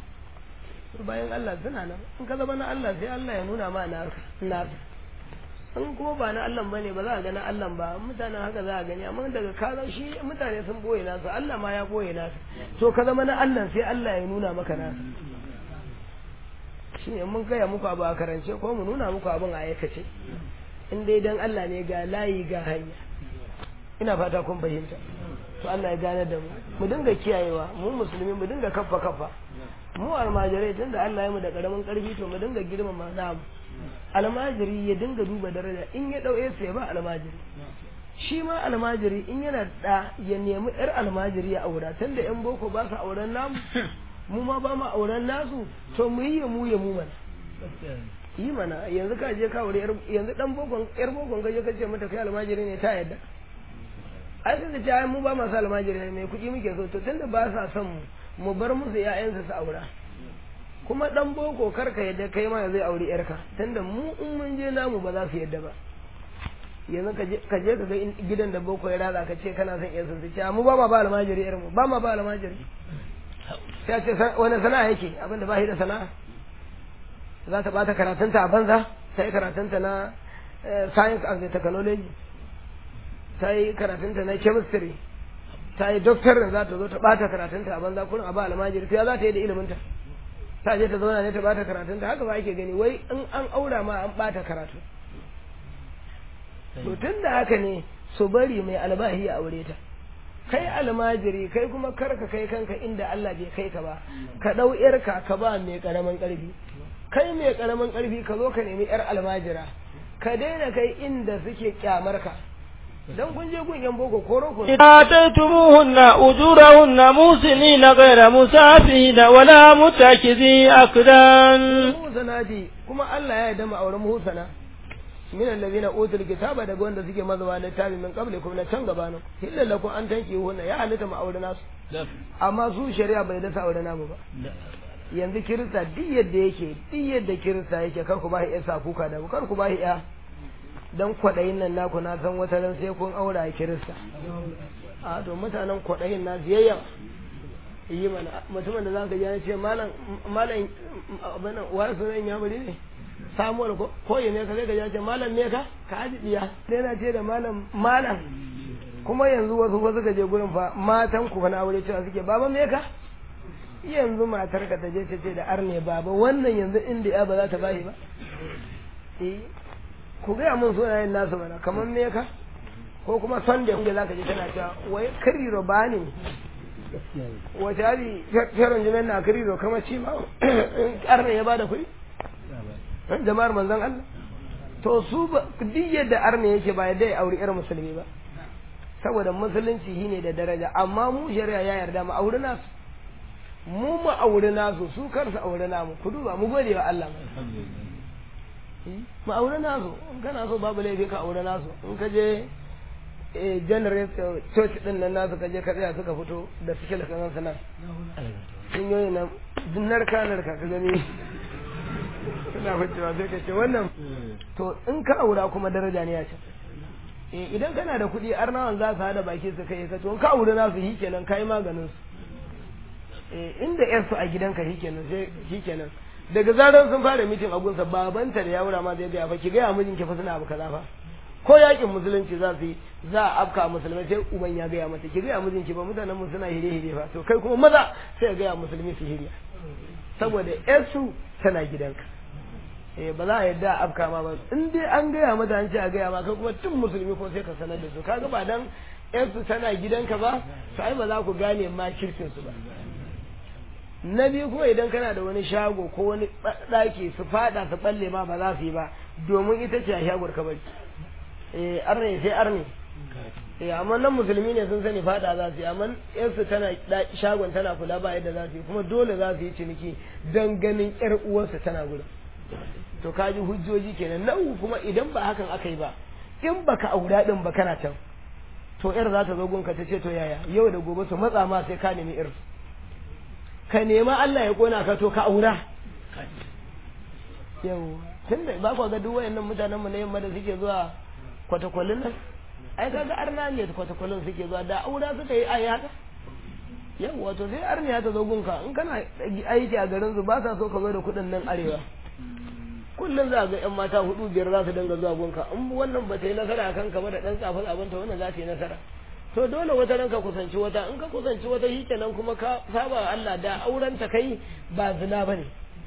bayan Allah suna nan in ka zama na Allah sai Allah ya nuna ma na na in kuma ba na Allah bane ba za a ga na Allah ba mutanen haka za a gani amma daga ka shi mutane sun boye nasu Allah ma ya boye nasu to ka zama na Allah sai Allah ya nuna maka nasu shi ne mun gaya muku abu a karance ko mu nuna muku abin a aikace in dai dan Allah ne ga layi ga hanya ina fata kun fahimta to Allah ya gane da mu mu dinga kiyayewa mu musulmi mu dinga kaffa kaffa mu almajirai tunda Allah ya mu da karamin karfi to mu dinga girmama namu almajiri ya dinga duba daraja in ya ɗauye su ya ba almajiri shi ma almajiri in yana da ya nemi yar almajiri ya aura tunda yan boko ba su auren namu mu ma ba mu auren nasu to mu yi ya mu ya mu mana yi mana yanzu ka je ka aure yanzu dan bokon yar bokon ka je ka ce mata kai almajiri ne ta yadda ai sai da ce mu ba masu almajiri ne kuɗi muke so to tunda ba sa son mu mu bar musu ƴaƴansu su aura kuma dan boko karka yadda kai ma zai auri yarka tunda mu in mun je namu ba za su yadda ba yanzu ka je ka ga gidan da boko ya raza ka ce kana son yarsa su ce mu ba ma ba almajiri yar mu ba ma ba almajiri sai ce wani sana'a yake abinda ba shi da sana'a za ta bata karatunta a banza ta yi karatunta na science and technology ta yi karatunta na chemistry ta yi doctor za ta zo ta bata karatunta a banza kurin a ba almajiri sai za ta yi da iliminta ta je ta zauna ne ta bata karatun ta haka ba ake gani wai in an aura ma an bata karatu to tun da haka ne su bari mai albahi ya aure ta kai almajiri kai kuma karka kai kanka inda Allah bai kai ka ba ka dau yarka ka ba mai karamin karfi kai mai karamin karfi ka zo ka nemi yar almajira ka daina kai inda suke kyamar ka dan kun je gun yan boko ko roko
ataytumuhunna ujurahunna musinina ghayra musafihina wala mutakizi akdan
musanati kuma Allah ya yarda mu auren muhsana min allazina utul kitaba daga wanda suke mazawa littafi min qablikum na can gabanin illa lakum an tanki hunna ya halitta mu aure nasu amma su shari'a bai da sa aure namu ba yanzu kirista duk yadda yake duk yadda kirista yake kar ku ba shi sa kuka da kar ku ba shi ya dan kwaɗayin nan naku na san wata ran sai kun aura a kirista a to mutanen kwaɗayin na ziyayya yi mana mutumin da zaka ji ce malam malam abin wani sunan ya bari ne samuwar ko ko ya ne ka zai ga ce malam me ka ka aji diya sai na ce da malam malam kuma yanzu wasu wasu ka je gurin fa matan ku fa na aure cewa suke baba me ka yanzu matar ka ta je ta ce da arne baba wannan yanzu inda ya ba za ta bashi ba eh ku gaya mun sunayen nasu mana kamar me ka ko kuma sunday inda za ka je tana cewa wai kariro ba ne wace hali feron jimen na kariro kamar ci ma arne ya bada kuɗi jama'ar manzon Allah to su ba duk yadda arne yake ba yadda ya auri irin musulmi ba saboda musulunci shine da daraja amma mu shari'a ya yarda mu auri nasu mu mu auri nasu su kar su auri namu ku duba mu gode wa Allah mu auri nasu in kana so babu laifi ka auri nasu in ka je generate church din nan nasu ka je ka tsaya suka fito da suke da kan sana sun yoyi nan narka narka ka gani suna ficewa sai ka ce wannan to in ka aura kuma daraja ne ya ce eh idan kana da kuɗi arnawan za su hada baki su kai ka to in ka aure nasu shi kenan kai maganin su eh inda yar su a gidanka shi kenan sai shi kenan daga zaran sun fara mitin a gunsa babanta da yawura ma zai ga fa ki ga mijin ki fa suna abu kaza fa ko yakin musulunci za su yi za a afka musulmai sai uban ya gaya mata ki gaya mijinki ba mutanen mu suna hire hire fa to kai kuma maza sai ga musulmi su hiriya saboda yarsu tana gidanka eh ba za a yadda a afka ma ba in dai an gaya mata an ce a gaya ma kai kuma tun musulmi ko sai ka sanar da su kaga ba dan yarsu tana gidanka ba to ai ba za ku gane ma kirkin su ba na biyu kuma idan kana da wani shago ko wani ɗaki su fada su balle ma ba za su yi ba domin ita ce a shagon ka bari eh arne sai arne eh amma nan musulmi ne sun sani fada za su yi amma yarsu tana shagon tana kula ba yadda za su yi kuma dole za su yi ciniki don ganin yar uwarsa tana gudu to ka ji hujjoji kenan na uku kuma idan ba hakan aka yi ba in baka aura din ba kana can to yar za ta zo gunka ta ce to yaya yau da gobe su matsa ma sai ka nemi yar ka nema Allah ya kona ka to ka aura yau tunda ba ku ga duk wayannan mutanen mu na yamma da suke zuwa kwatakwalin nan ai kaga arna ne kwatakwalin suke zuwa da aura suka yi ai haka yau wato sai arniya ta zo gunka in kana aiki a garin su ba sa so ka zo da kuɗin nan arewa kullum za ga yan mata hudu biyar za su dinga zuwa gunka in wannan ba ta yi nasara a kanka ba da dan tsafa tsafanta wannan za ta yi nasara to dole wata ran ka kusanci wata in ka kusanci wata shi kenan kuma ka saba Allah da auren ta kai ba zina bane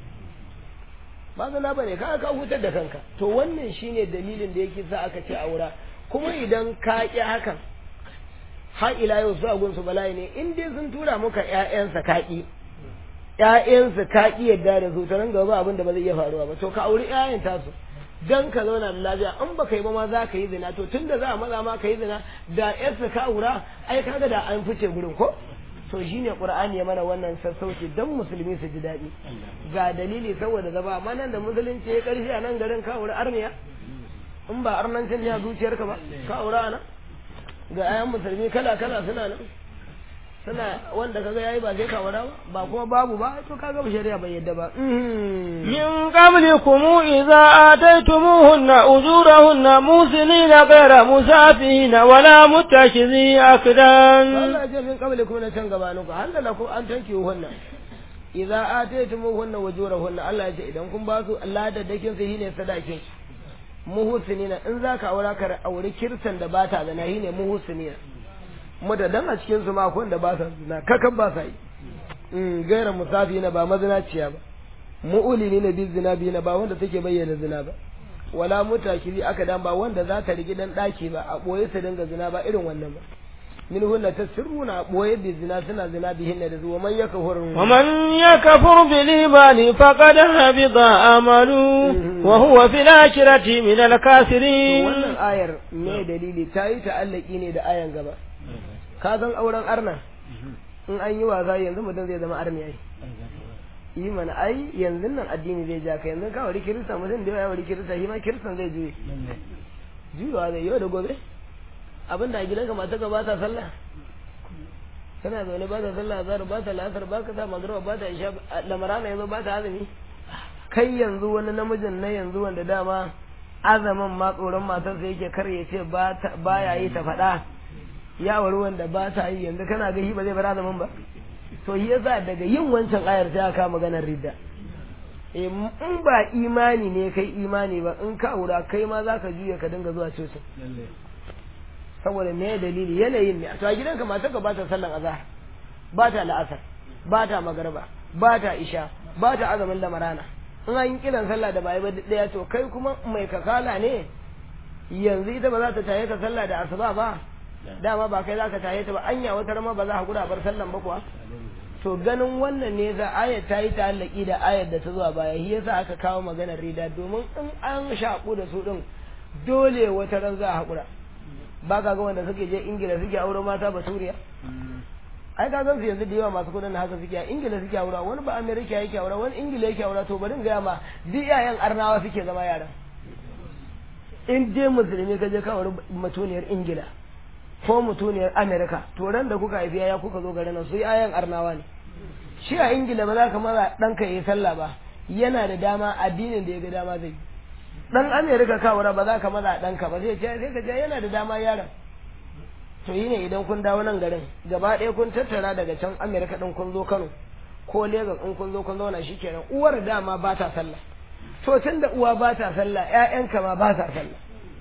ba zina bane ka ka hutar da kanka to wannan shine dalilin da yake sa aka ce aura kuma idan ka ki hakan har ila yau su agun su bala'i ne in dai sun tura muka ƴaƴansa ka ki ƴaƴansa ka ki yadda da su ta nan gaba abin da ba zai iya faruwa ba to ka auri ƴaƴan tasu dan ka zauna da lafiya in baka yi ba ma za ka yi zina to tunda za a maza ma ka yi zina da yarsa ka aura ai kaga da an fice gurin ko to shine qur'ani ya mana wannan sassauci dan musulmi su ji daɗi ga dalili saboda zaba amma nan da musulunci ya karshe a nan garin ka aure arniya in ba arnancin ne a zuciyarka ba ka aura nan ga ayan musulmi kala kala suna nan suna wanda kaga yayi ba sai ka aura ba ba kuma babu ba to kaga shari'a bai yadda ba
من قبلكم إذا آتيتموهن أجورهن موسنين غير مسافين ولا متخذي أكدان
Allah ce min qablikum na can gabanin ku halla lakum an tanki hunna idza ataytumuhunna wujurahunna Allah ya ce idan kun ba su Allah da dakin su shine sadakin muhsinina in zaka aura ka auri kirsan da bata da nahi ne muhsinina mutadan a cikin su ma akwai da ba sa zina kakan ba sa yi in gaira musafina ba mazinaciya ba mu'ulini na bi zina bi na ba wanda take bayyana zina ba wala mutakiri aka dan ba wanda za ta rigi dan daki ba a boye su dinga zina ba irin wannan ba min hunna tasirruna a boye bi zina suna zina bi hinna da zuwa man yakfur
ومن يكفر بالإيمان فقد حبط عمله وهو في الآخرة من
to
الكافرين
wannan ayar me dalili ta yi ta'allaki ne da ayan gaba ka san auren arna in an yi wasa yanzu mutum zai zama arni ai yi mana ai yanzu nan addini zai ja ka yanzu ka wari kirista mutum da ya wari kirista shi ma kiristan zai juye juyawa zai yau da gobe abinda a gidanka mata ka ba ta sallah kana zaune ba ta sallah azhar ba ta lasar ba ka sa magriba ba ta isha lamarana yanzu ba ta azumi kai yanzu wani namijin na yanzu wanda dama azamin ma tsoron matarsa yake kar ya ce ba ya yi ta faɗa ya wari wanda ba ta yi yanzu kana ga shi ba zai bar azamin ba to shi yasa daga yin wancan ayar sai aka maganar ridda Eh, in ba imani ne kai imani ba in ka aura kai ma za ka juya ka dinga zuwa cocin saboda me dalili yanayin ne to a gidanka matarka ba ta sallan azhar ba ta la'asar ba ta magarba ba ta isha ba ta azumin lamarana in an yi kiran sallah da bai ba daya to kai kuma mai kakala ne yanzu ita ba za ta taye ka sallah da asuba ba dama ba kai za ka taye ta ba anya wata rama ba za ka guda bar sallan ba kuwa to ganin wannan ne za ayat ta yi ta'allaki da ayat da ta zuwa baya shi yasa aka kawo maganar rida domin in an shaƙu da su din dole wata ran za a haƙura ba ka ga wanda suke je ingila suke aure mata basuriya ai ka gan su yanzu da yawa masu kudin haka suke a ingila suke aura wani ba amerika yake aura wani ingila yake aura to bari in gaya ma duk yayan arnawa suke zama yaran in dai musulmi ka je ka auri mutuniyar ingila ko mutuniyar amerika to ran da kuka haifi yaya kuka zo garin nan su yayan arnawa ne shi a ingila ba za ka maza ɗanka ya yi sallah ba yana da dama addinin da ya ga dama zai yi dan amerika kawara ba za ka maza ɗanka ba zai ce sai ka ce yana da dama yaron to yi ne idan kun dawo nan garin gaba ɗaya kun tattara daga can amerika ɗin kun zo kano ko legas in kun zo kun zauna shi kenan uwar dama ba ta sallah to tun da uwa ba ta sallah ƴaƴanka ma ba ta sallah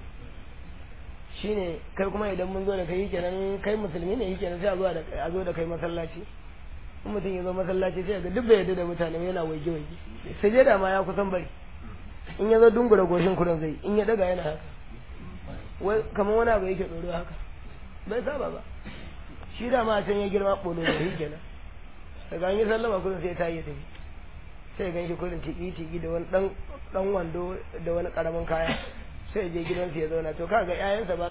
shine kai kuma idan mun zo da kai kenan kai musulmi ne kenan sai a zo da a zo da kai masallaci in mutum ya zo masallaci sai ga duk bai yarda da mutane yana waige waige sai je da ma ya kusan bari in ya zo dungura goshin kudan zai in ya daga yana haka wai kamar wani abu yake tsoro haka bai saba ba shi da ma can ya girma ɓolo da shi kenan daga an yi sallama kudin sai ta yi tafi sai gan shi kudin tiki tiki da wani dan wando da wani karamin kaya sai je gidansu ya zauna to kaga 'ya'yansa ba